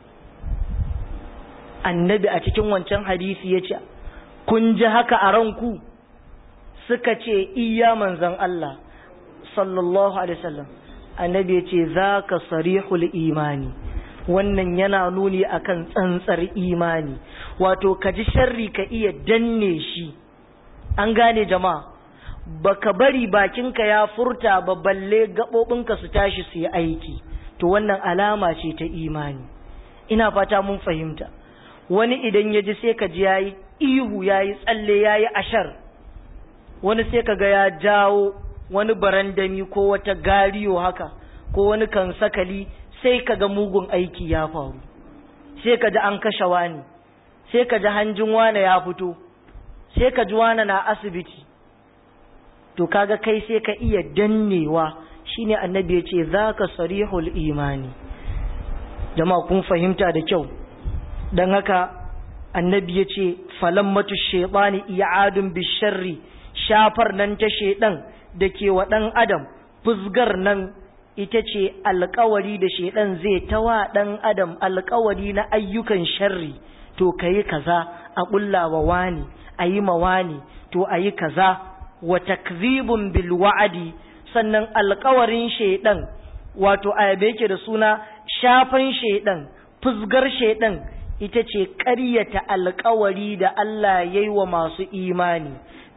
annabi a cikin wancan hadisi ya ce kun ji haka a ranku suka ce iya manzan Allah sallallahu alaihi wasallam annabi ya ce za ka sarihul imani wannan yana nuni akan tsantsar imani wato ka ji sharri ka iya danne shi an gane jama'a baka bari bakinka ya furta ba balle gaɓoɓinka su tashi su yi aiki to wannan alama ce ta imani ina fata mun fahimta wani idan ya ji sai ka ji ya yi ihu ya yi tsalle ya yi ashar wani sai ka ga ya jawo wani barandami ko wata gariyo haka ko wani kan sakali sai ka ga mugun aiki ya faru sai ka ji an kashe wani sai ka ji hanjin wane ya fito sai ka ji wane na asibiti to kaga kai sai ka iya dannewa shine annabi ya ce za ka sarihul imani jama'a kun fahimta da kyau don haka annabi ya ce falammatu shaitani i'adun bisharri shafar nan ta shaidan da ke wa ɗan adam fusgar nan ita ce alkawari da shaidan zai tawa ɗan adam alkawari na ayyukan sharri to ka yi kaza a ƙullawa wani a yi ma wani to a yi kaza wa takzibun bil wa'adi sannan alkawarin shaidan wato a yake da suna shafan shaidan fusgar shaidan ita ce ƙaryata alkawari da Allah ya yi wa masu imani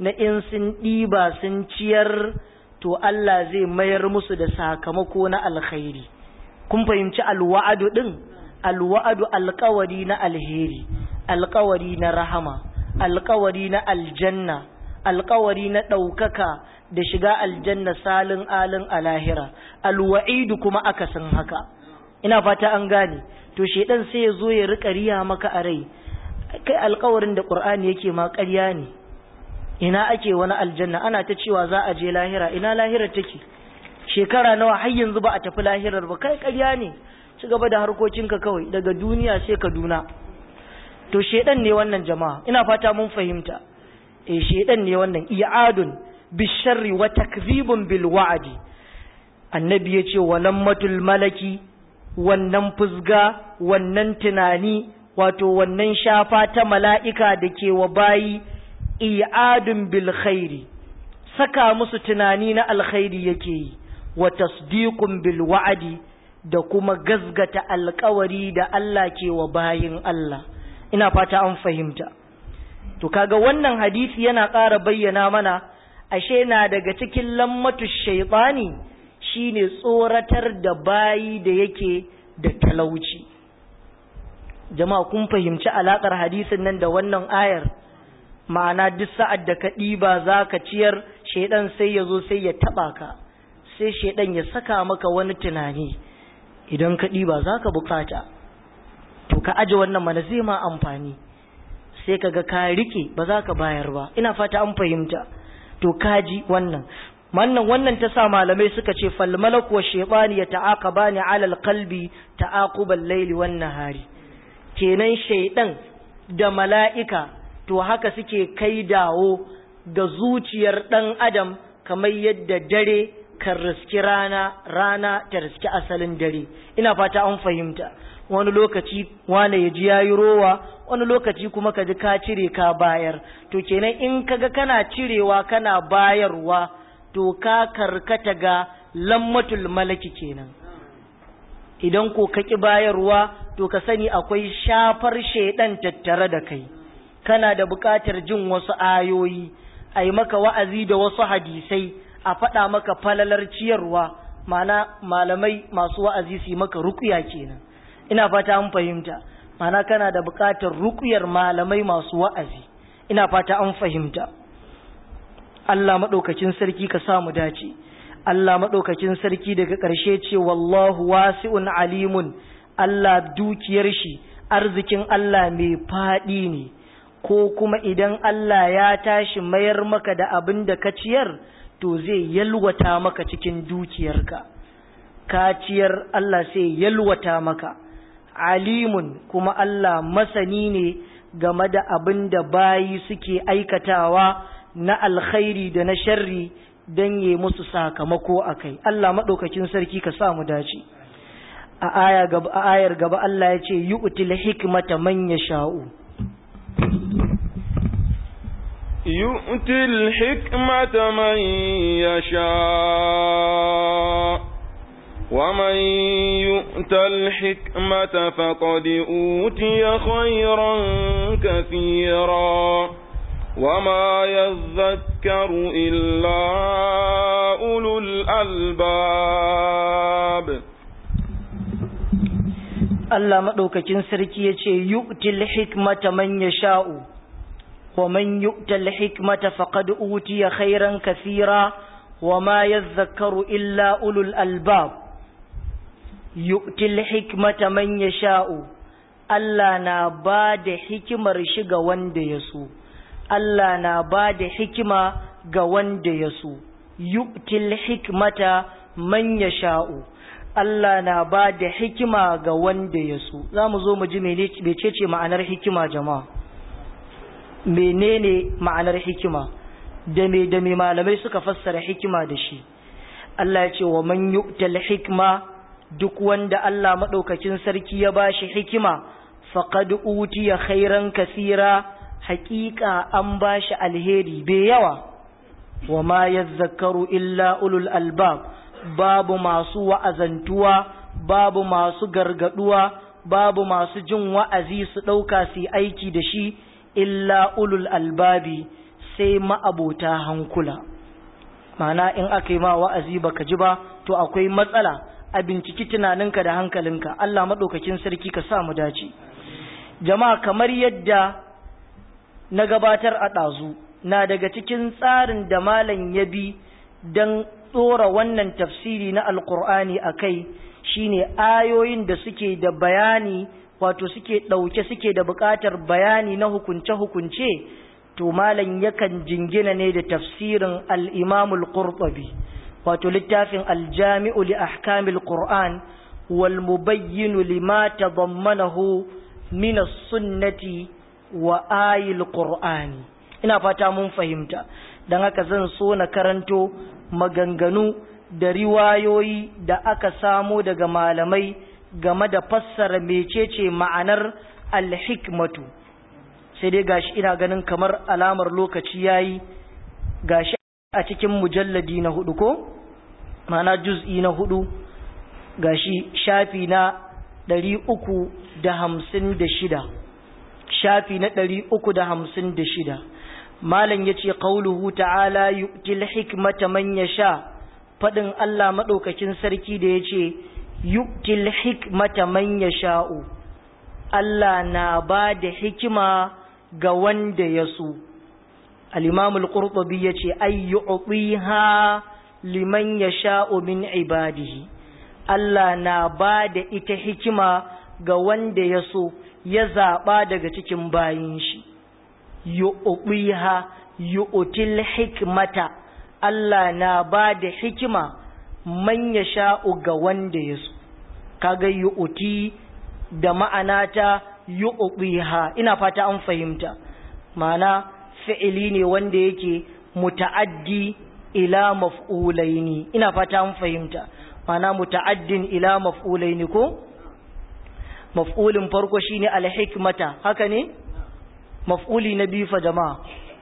na in sun ɗiba sun ciyar to Allah zai mayar musu da sakamako na alkhairi kun fahimci alwa'adu din alwa'adu alkawari na alheri alkawari na rahama alkawari na aljanna alkawari na ɗaukaka da shiga aljanna salin alin alahira alwa'idu kuma akasin haka ina fata an gane to shedan sai ya zo ya rika riya maka a rai kai alkawarin da qur'ani yake ma ƙarya ne ina ake wani aljanna ana ta cewa za a je lahira ina lahira take shekara nawa har yanzu ba a tafi lahirar ba kai ƙarya ne ci gaba da harkokinka kawai daga duniya sai kaduna to shedan ne wannan jama'a ina fata mun fahimta eh shedan ne wannan i'adun bisharri wa takzibun bil wa'di annabi yace walammatul malaki wannan fusga wannan tunani wato wannan shafa ta mala'ika da ke wa bayi i'adun bil khairi saka musu tunani na alkhairi yake yi wa tasdiqun bil wa'di da kuma gazgata alkawari da Allah ke wa bayin Allah ina fata an fahimta to kaga wannan hadisi yana ƙara bayyana mana ashe na daga cikin lammatu shaytani shine tsoratar da bayi da yake da talauci jama'a kun fahimci alakar hadisin nan da wannan ayar ma'ana duk sa'ad da ka ɗiba za ka ciyar shaidan sai ya zo sai ya taɓa ka sai shaidan ya saka maka wani tunani idan ka ɗiba za ka bukata to ka aje wannan mana zai ma amfani sai ka ga ka rike ba za ka bayar ba ina fata an fahimta to kaji wannan wannan wannan ta sa malamai suka ce fal malaku wa shaytani ya ta'aqabani ala alqalbi ta'aqubal layli wan nahari kenan shaydan da mala'ika to haka suke kai dawo ga zuciyar dan adam kamar yadda dare kan riski rana rana ta riski asalin dare ina fata an fahimta wani lokaci wane ya ji yayi rowa wani lokaci kuma ka ji ka cire ka bayar to kenan in kaga kana cirewa kana bayarwa to ka karkata ga lammatul malaki kenan idan ko ka ki bayarwa to ka sani akwai shafar shaidan tattare da kai kana da buƙatar jin wasu ayoyi a yi maka wa'azi da wasu hadisai a faɗa maka falalar ciyarwa mana malamai masu wa'azi su yi maka rukuya kenan ina fata an fahimta mana kana da buƙatar rukuyar malamai masu wa'azi ina fata an fahimta Allah maɗaukacin sarki ka samu dace Allah maɗaukacin sarki daga ƙarshe ce wallahu wasi'un alimun Allah dukiyar shi arzikin Allah mai faɗi ne ko kuma idan Allah ya tashi mayar maka da abin da ka ciyar to zai yalwata maka cikin dukiyarka ka ciyar Allah sai yalwata maka alimun kuma Allah masani ne game da abin da bayi suke aikatawa na alkhairi da na sharri don yi musu sakamako a kai Allah maɗaukakin sarki ka sa mu dace a ayar gaba Allah ya ce yi util hikmata man ya sha'u يؤتي الحكمة من يشاء ومن يؤت الحكمة فقد أوتي خيرا كثيرا وما يذكر إلا أولو الألباب Allah maɗaukakin sarki ya ce, Yu'til hikmata man ya sha'u, wa man yu'tal hikmata faƙad utiya khairan kasira, wa ma ya zakaru illa ulul albab. Yu'til hikmata man ya sha'u, Allah na ba da hikimar shi ga wanda ya so. Allah na ba da hikima ga wanda ya so, yu'til hikmata man ya sha'u, Allah na ba da hikima ga wanda ya so, za mu zo mu ji mecece ma'anar hikima jama'a. Menene ma'anar hikima, da me da me malamai suka fassara hikima da shi. Allah ya ce wa man yu'tal hikma duk wanda Allah maɗaukacin sarki ya ba shi hikima, faqad utiya khairan kasira. haƙiƙa an ba shi alheri bai yawa wa ma yazzakaru illa ulul albab babu masu wa'azantuwa babu masu gargaduwa babu masu jin wa'azi su ɗauka su aiki da shi illa ulul albabi sai ma'abota hankula ma'ana in aka yi ma wa'azi baka ji ba to akwai matsala a binciki tunaninka da hankalinka Allah maɗaukakin sarki ka sa mu dace jama'a kamar yadda na gabatar a ɗazu na daga cikin tsarin da malam ya bi don tsora wannan tafsiri na alkur'ani a kai shine ayoyin da suke da bayani wato suke ɗauke suke da buƙatar bayani na hukunce-hukunce to malam yakan jingina ne da tafsirin al-imamul qurtubi wato littafin aljami'u li ahkamil qur'an wal mubayyinu lima tadammanahu min as-sunnati wa ayil qur'ani ina fata mun fahimta dan haka zan so na karanto maganganu da riwayoyi da aka samo daga malamai game da fassara mecece ma'anar al-hikmatu sai dai gashi ina ganin kamar alamar lokaci yayi gashi a cikin mujalladi na hudu ko mana juz'i na hudu gashi shafi na ɗari uku da hamsin da shida shafi na ɗari uku da hamsin da shida malam ya ce ƙauluhu ta'ala yu'til hikmata man ya sha faɗin Allah maɗaukakin sarki da ya ce yu'til hikmata man ya sha'u Allah na ba da hikima ga wanda ya so الإمام القرطبي يتي أي يعطيها لمن يشاء من عباده Allah na ba da ita hikima ga wanda ya so ya zaɓa daga cikin bayin shi, yu'uɓiha yu'util hikmata Allah na ba da hikima man ya sha'u ga wanda ya so, kaga yu'uti da ma'anata yu'uɓiha ina fata an fahimta, ma'ana fi'ili ne wanda yake muta'addi ila maf'ulaini ina fata an fahimta mana muta'addin ila maf'ulaini ko maf'ulin farko shine alhikmata haka ne maf'uli na biyu fa jama'a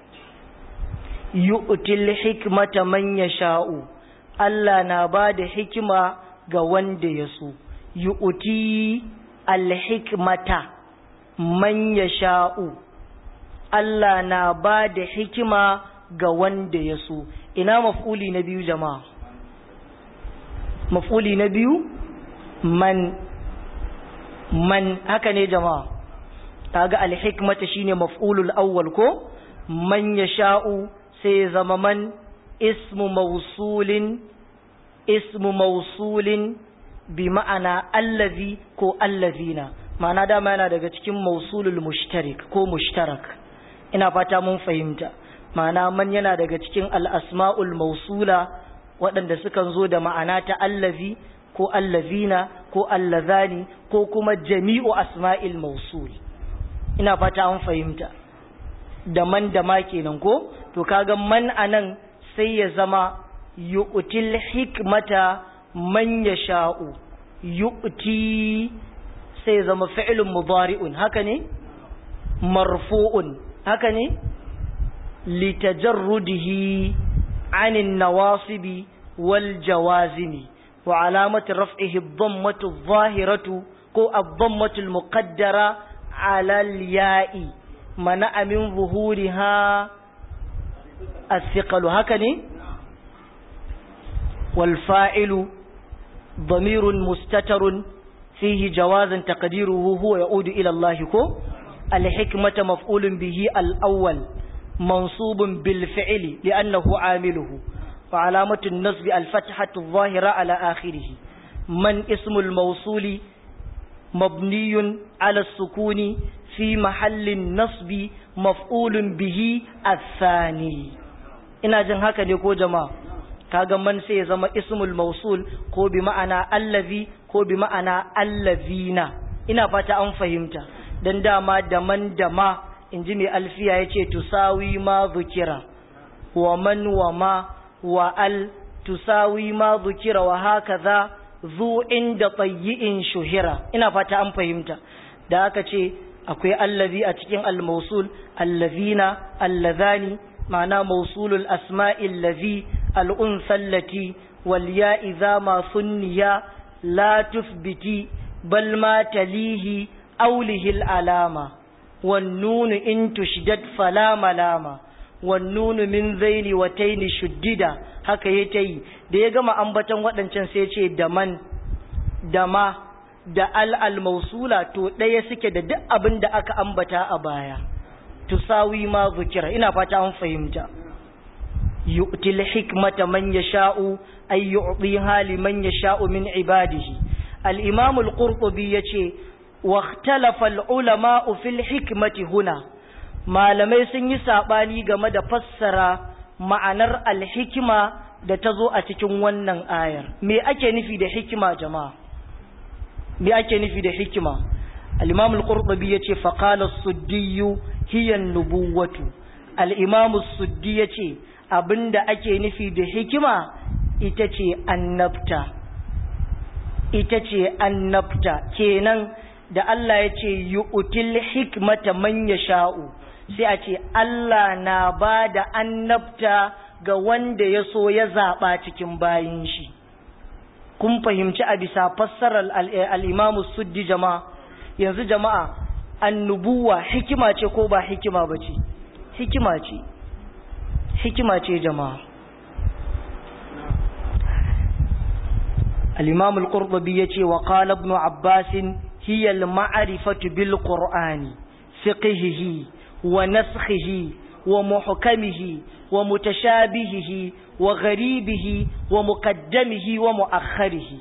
yu'til hikmata man yasha'u Allah na bada hikima ga wanda ya so yu'ti alhikmata man yasha'u Allah na ba da hikima ga wanda ya so ina maf'uli na biyu jama'a maf'uli na biyu man man haka ne jama'a kaga alhikmata shine maf'ulul awwal ko man yasha'u sai ya zama man ismu mawsulin ismu mawsulin bi ma'ana allazi ko allazina ma'ana dama yana daga cikin mawsulul mushtarik ko mushtarak ina fata mun fahimta ma'ana man yana daga cikin al'asma'ul mausula waɗanda sukan zo da ma'ana ta allazi ko allazina ko allazani ko kuma jami'u asma'il mausul ina fata an fahimta da man da ma kenan ko to kaga man anan sai ya zama yu'til hikmata man yasha'u yu'ti sai ya zama fi'lun mudari'un haka ne marfu'un haka ne litajarrudihi anin nawasibi wal jawazimi wa alamati raf'ihi ad-dammatu adh-dhahiratu ko ad-dammatu al-muqaddara ala al-ya'i mana'a min zuhuriha الثقل هكذا والفاعل ضمير مستتر فيه جواز تقديره هو يعود إلى الله كو الحكمة مفعول به الأول منصوب بالفعل لأنه عامله وعلامة النصب الفتحة الظاهرة على آخره من اسم الموصول مبني على السكون في محل النصب مفعول به الثاني ina jin haka ne ko jama'a kaga man sai ya zama ismul mausul ko bi ma'ana allazi ko bi ma'ana allazina ina fata an fahimta dan dama da man da ma inji mai alfiya yace tusawi ma zukira wa man wa ma wa al tusawi ma zukira wa hakaza zu inda tayyi'in shuhira ina fata an fahimta da aka ce akwai allazi a cikin al-mausul allazina allazani ma'ana mausulul asma'il ladhi al-unsa allati wal ya idza ma sunniya la tufbiti bal ma talihi awlihi al-alama wan nun in tushdad fala malama wannunu min zaili wa taini shuddida haka ya ta yi da ya gama ambatan waɗancan sai ce da man da ma da al'al mausula to ɗaya suke da duk abin da aka ambata a baya tusawi ma zukira ina fata an fahimta yu'til hikmata man yasha'u ay yu'tiha liman yasha'u min ibadihi al-imam al-qurtubi yace wa ikhtalafa al-ulama fil hikmati huna malamai sun yi sabani game da fassara ma'anar al-hikma da ta zo a cikin wannan ayar me ake nufi da hikima jama'a me ake nufi da hikima al-imam al-qurtubi yace fa qala as-suddi hiya an-nubuwatu al-imam as-suddi yace abinda ake nufi da hikima ita ce annabta ita ce annabta kenan da Allah ya ce yu'til hikmata man yasha'u sai a ce Allah na ba da annabta ga wanda ya so ya zaɓa cikin bayin shi kun fahimci a bisa fassarar al'imamu suddi jama'a yanzu jama'a annubuwa hikima ce ko ba hikima ba ce hikima ce hikima ce jama'a الإمام القرطبي يتي وقال ابن عباس هي المعرفة بالقرآن فقهه ونسخه ومحكمه ومتشابهه وغريبه ومقدمه ومؤخره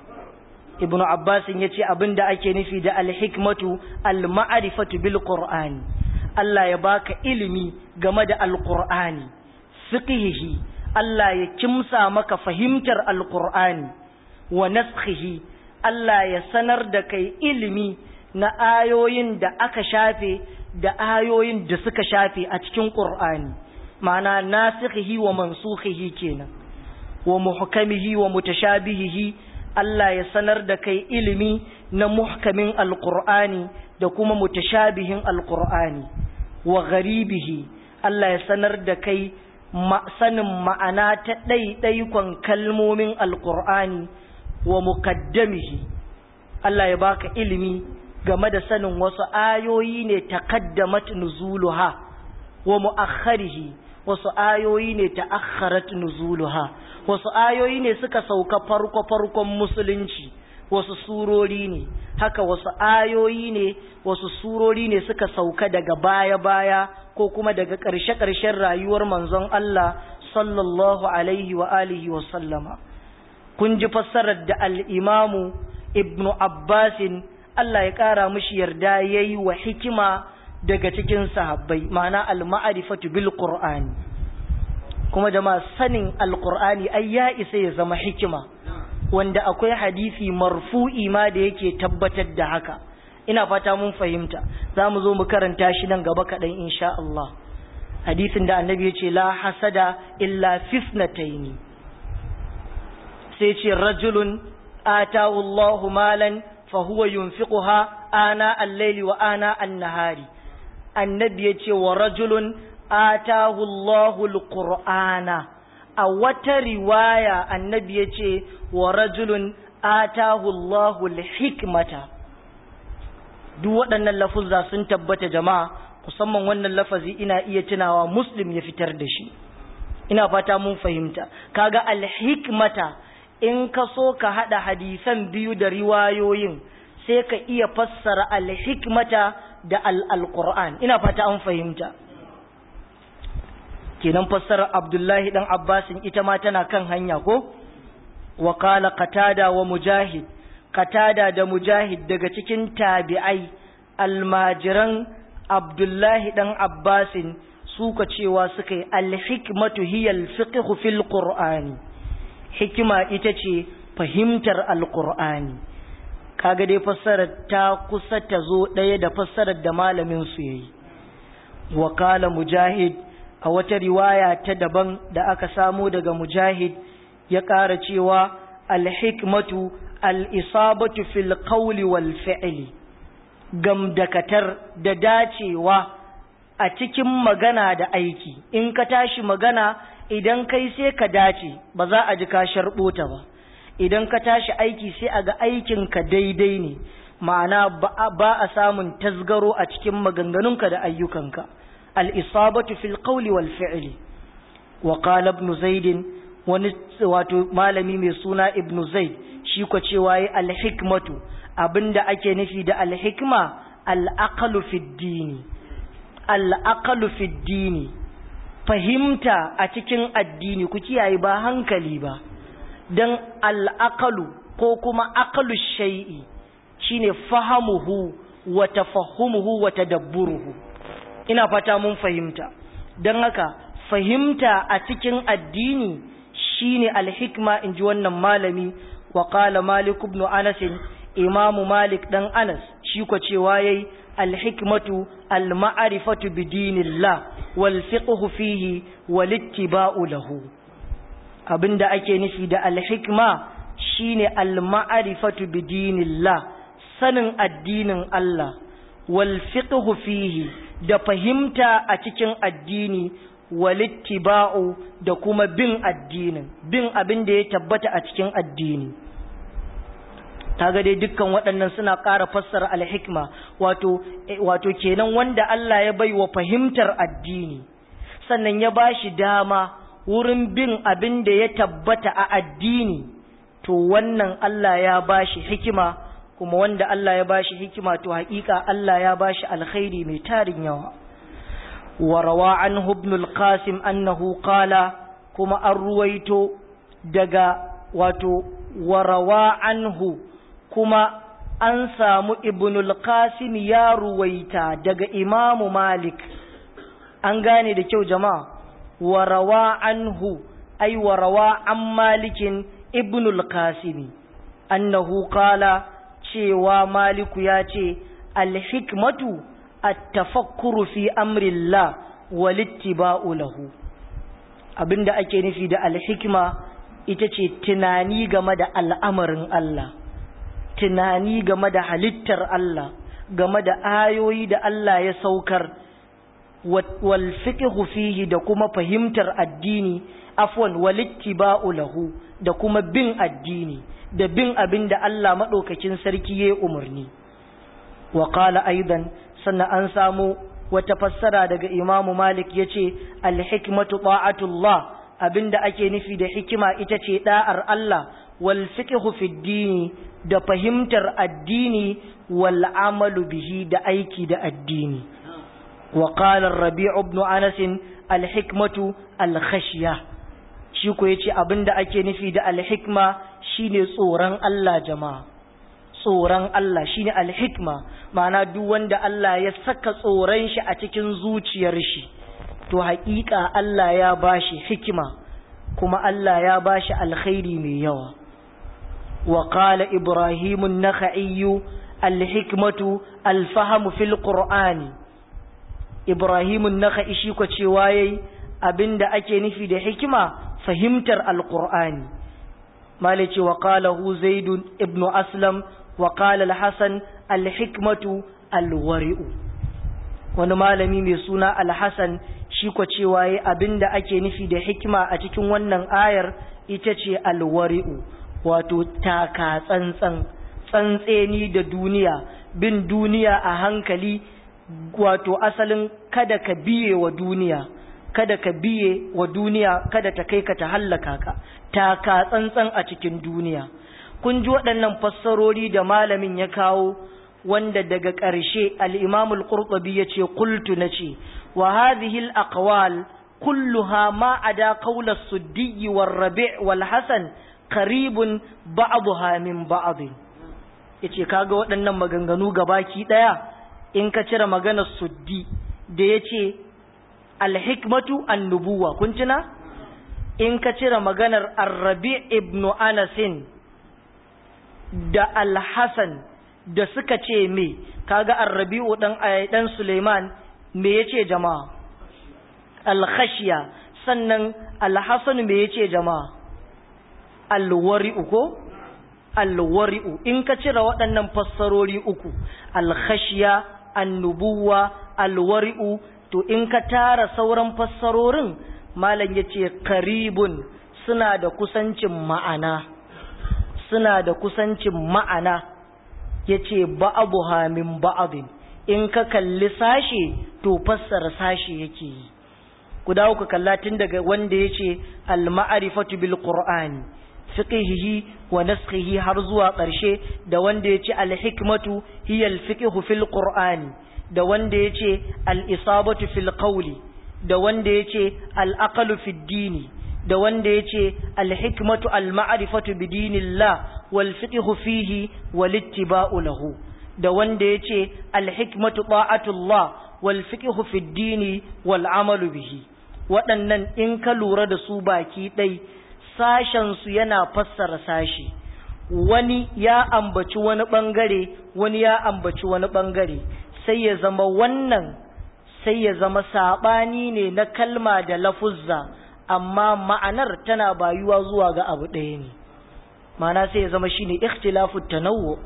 ابن عباس يتي أبن دا أكي نفي دا الحكمة المعرفة بالقرآن الله يباك إلمي جمد القرآن فقهه الله يكمسا مك فهمتر القرآن wa naskhihi Allah ya sanar da kai ilimi na ayoyin da aka shafe da ayoyin da suka shafe a cikin Qur'ani ma'ana nasikhihi wa mansukhihi kenan wa muhkamihi wa mutashabihihi Allah ya sanar da kai ilimi na muhkamin alqur'ani da kuma mutashabihin alqur'ani wa gharibihi Allah ya sanar da kai sanin ma'ana ta ɗaiɗaikon kalmomin alqur'ani wa mukaddamihi Allah ya baka ilimi game da sanin wasu ayoyi ne taqaddamat nuzuluha wa muakharihi wasu ayoyi ne ta'akharat nuzuluha wasu ayoyi ne suka sauka farko farkon musulunci wasu surori ne haka wasu ayoyi ne wasu surori ne suka sauka daga baya baya ko kuma daga ƙarshe ƙarshen rayuwar manzon Allah sallallahu alaihi wa alihi wa sallama kun ji fassarar da al'imamu ibnu abbasin Allah ya ƙara mushi yarda ya yi wa hikima daga cikin sahabbai ma'ana al-ma'arifatu bil qur'ani kuma jama'a sanin al-qur'ani ai ya isa ya zama hikima wanda akwai hadisi marfu'i ma da yake tabbatar da haka ina fata mun fahimta za mu zo mu karanta shi nan gaba kaɗan insha Allah hadisin da annabi ya ce la hasada illa fitnataini sai ce rajulun atahu Allahu malan fa huwa yunfiquha ana al-layli wa ana an-nahari annabi yace wa rajulun atahu Allahu al-qur'ana a wata riwaya annabi yace wa rajulun atahu Allahu al-hikmata duk waɗannan lafuzza sun tabbata jama'a musamman wannan lafazi ina iya tunawa muslim ya fitar da shi ina fata mun fahimta kaga al-hikmata in ka so ka haɗa hadisan biyu da riwayoyin sai ka iya fassara alhikmata da al'alƙur'an ina fata an fahimta kenan fassara abdullahi ɗan abbasin ita ma tana kan hanya ko wakala katada wa mujahid katada da mujahid daga cikin tabi'ai almajiran abdullahi ɗan abbasin suka cewa suka yi alhikmatu hiyal fiqhu fil qur'ani hikima ita ce fahimtar alkur'ani kaga dai fassarar ta kusa ta zo ɗaya da fassarar da malamin su yayi wakala mujahid a wata riwaya ta daban da aka samo daga mujahid ya ƙara cewa alhikmatu al'isabatu fil qawli wal fi'li gamdakatar da dacewa a cikin magana da aiki in ka tashi magana idan kai sai ka dace ba za a ji ka sharɓota ba idan ka tashi aiki sai a ga aikinka daidai ne ma'ana ba a samun tasgaro a cikin maganganunka da ayyukanka al-isabatu fil qawli wal fi'li wa qala ibn zaid wani wato malami mai suna ibn zaid shi ko cewa yi al-hikmatu abinda ake nufi da al-hikma al-aqlu fi dini al-aqlu fi dini fahimta a cikin addini ku kiyaye ba hankali ba dan al-aqlu ko kuma aqlu shay'i shine fahamuhu wa tafahumuhu wa tadabburuhu ina fata mun fahimta dan haka fahimta a cikin addini shine alhikma inji wannan malami wa qala malik ibn anas imam malik dan anas shi ko cewa yayi alhikmatu alma'rifatu bidinillah wal fiqhu fihi wal ittiba'u lahu abinda ake nufi da alhikma shine alma'rifatu bidinillah sanin addinin Allah wal fiqhu fihi da fahimta a cikin addini walittiba'u da kuma bin addinin bin abin da ya tabbata a cikin addini kaga dai dukkan waɗannan suna ƙara fassara alhikma wato wato kenan wanda Allah ya bai wa fahimtar addini sannan ya bashi dama wurin bin abin da ya tabbata a addini to wannan Allah ya bashi hikima kuma wanda Allah ya bashi hikima to haƙiƙa Allah ya bashi alkhairi mai tarin yawa وروى عنه ابن القاسم أنه قال كما أرويت دقا واتو وروى عنه كما أنسام ابن القاسم يا رويتا دقا إمام مالك أنغاني دكيو جماعة وروى عنه أي وروى عن مالك ابن القاسم أنه قال cewa maliku ya ce alhikmatu التفكر في أمر الله والاتباع له abinda ake nufi da alhikma ita ce tunani game da al'amarin Allah tunani game da halittar Allah game da ayoyi da Allah ya saukar wal fiqhu fihi da kuma fahimtar addini afwan wal ittiba'u lahu da kuma bin addini da bin abinda Allah madaukakin sarki ya umarni wa qala aidan sannan an samu wata fassara daga imamu malik ya ce alhikmatu ta'atullah abinda ake nufi da hikima ita ce da'ar Allah wal fiqhu fi dini da fahimtar addini wal amalu bihi da aiki da addini wa qala rabi' ibn anas alhikmatu alkhashya shi ko yace abinda ake nufi da alhikma shine tsoron Allah jama'a tsoron Allah shine alhikma ma'ana duk wanda Allah ya saka tsoron shi a cikin zuciyar shi to haƙiƙa Allah ya bashi hikima kuma Allah ya bashi alkhairi mai yawa wa qala ibrahim an-nakhai alhikmatu alfahamu fil qur'ani ibrahim an-nakhai shi ko cewa yayi abinda ake nufi da hikima fahimtar alqur'ani malice wa qala hu zaid ibn aslam وقال الحسن الحكمة الورئ wani malami mai suna alhassan shi ko cewa yi abinda ake nufi da hikima a cikin wannan ayar ita ce alwari'u wato taka tsantsan tsantseni da duniya bin duniya a hankali wato asalin kada ka biye wa duniya kada ka biye wa duniya kada ta kai ka ta hallaka ka taka tsantsan a cikin duniya kun ji waɗannan fassarori da malamin ya kawo wanda daga ƙarshe al-Imam al-Qurtubi yace qultu nace wa hadhihi al-aqwal kulluha ma ada qawl as-Suddi war-Rabi' wal-Hasan qaribun ba'daha min ba'd yace kaga waɗannan maganganu gabaki daya in ka cire maganar Suddi da yace al-hikmatu an-nubuwa kun tuna in ka cire maganar Ar-Rabi' ibn Anasin da alhassan da suka ce me kaga arrabi'u dan dan Suleiman me yace jama'a alkhashiya sannan alhassan me yace jama'a alwari'u ko alwari'u in ka cire waɗannan fassarori uku alkhashiya annubuwa alwari'u to in ka tara sauran fassarorin malam yace karibun suna da kusancin ma'ana suna da kusancin ma'ana ya ce ba'abuha min ba'abin in ka kalli sashe to to fassara sashi yake yi ku dawo ku kalla tun daga wanda ya ce al-ma'rifatu bil qur'ani fiqhihi wa naskhihi har zuwa ƙarshe da wanda ya ce al-hikmatu hiya al-fiqhu fil qur'ani da wanda ya ce al-isabatu fil qawli da wanda ya ce al-aqlu fid dini da wanda ya ce al-hikmatu al-ma'rifatu bi dinillah wal fiqhu fihi wal ittiba'u lahu da wanda ya ce al-hikmatu ta'atullah wal fiqhu fid dini wal amalu bihi waɗannan in ka lura da su baki ɗai sashensu yana fassara sashi wani ya ambaci wani ɓangare wani ya ambaci wani ɓangare sai ya zama wannan sai ya zama saɓani ne na kalma da lafuzza amma ma'anar tana bayuwa zuwa ga abu ɗaya ne ma'ana sai ya zama shine ikhtilafu tanawwu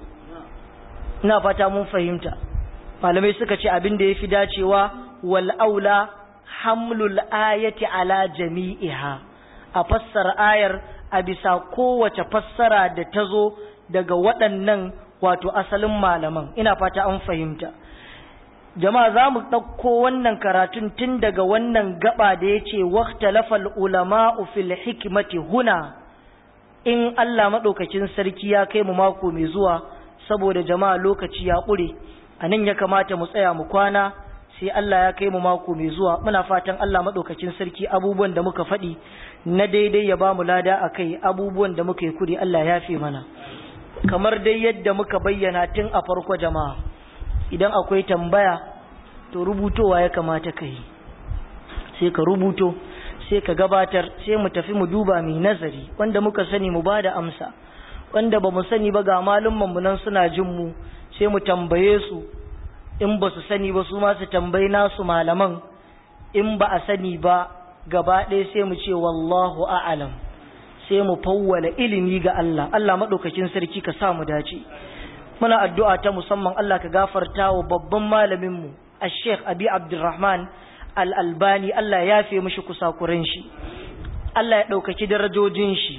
ina fata mun fahimta malamai suka ce abin da yafi dacewa wal aula hamlul ayati ala jami'iha a fassara ayar a bisa kowace fassara da ta zo daga waɗannan wato asalin malaman ina fata an fahimta jama'a za mu ɗauko wannan karatun tun daga wannan gaba da ya ce waktalafal ulama'u fil hikmati huna in Allah maɗaukacin sarki ya kai mu mako mai zuwa saboda jama'a lokaci ya ƙure a nan ya kamata mu tsaya mu kwana sai Allah ya kai mu mako mai zuwa muna fatan Allah maɗaukacin sarki abubuwan da muka faɗi na daidai ya ba mu lada a kai abubuwan da muka yi kuri Allah ya fi mana kamar dai yadda muka bayyana tun a farko jama'a idan akwai tambaya to rubutowa ya kamata ka yi sai ka rubuto sai ka gabatar sai mu tafi mu duba mai nazari wanda muka sani mu ba da amsa wanda ba mu sani ba ga malumman mu nan suna jin mu sai mu tambaye su in ba su sani ba su ma su tambayi nasu malaman in ba a sani ba gaba ɗaya sai mu ce wallahu a'alam sai mu fawwala ilimi ga Allah Allah maɗaukakin sarki ka sa mu dace muna addu'a ta musamman Allah ka gafarta wa babban malamin mu Sheikh Abi Abdulrahman Al-Albani Allah ya yafe mishi kusakuren shi Allah ya ɗaukaki darajojin shi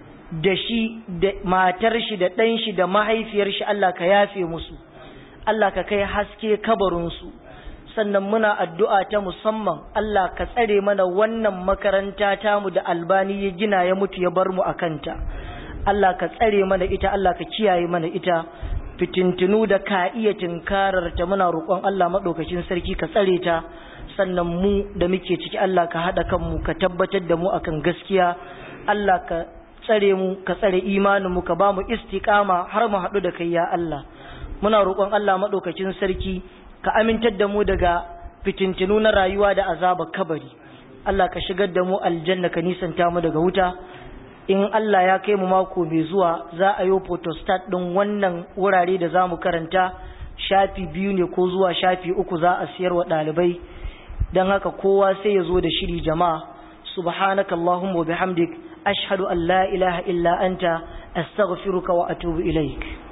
da shi da matar shi da ɗan shi da mahaifiyar shi Allah ka yafe musu Allah ka kai haske kabarinsu sannan muna addu'a ta musamman Allah ka tsare mana wannan makaranta tamu da albani ya gina ya mutu ya bar mu a kanta Allah ka tsare mana ita Allah ka kiyaye mana ita fitintinu da ka iya tinkarar ta muna roƙon Allah maɗaukacin sarki ka tsare ta sannan mu da muke ciki Allah ka haɗa kanmu ka tabbatar da mu akan gaskiya Allah ka tsare mu ka tsare imanin mu ka ba mu istiqama har mu haɗu da kai ya Allah muna roƙon Allah maɗaukacin sarki ka amintar da mu daga fitintinu na rayuwa da azaba kabari Allah ka shigar da mu aljanna ka nisanta mu daga wuta in Allah ya kai mu mako mai zuwa za a yi photostat ɗin wannan wurare da za mu karanta shafi biyu ne ko zuwa shafi uku za a siyar wa ɗalibai don haka kowa sai ya zo da shiri jama'a subhanaka Allahumma wa bihamdik ashhadu an la ilaha illa anta astaghfiruka wa atubu ilaik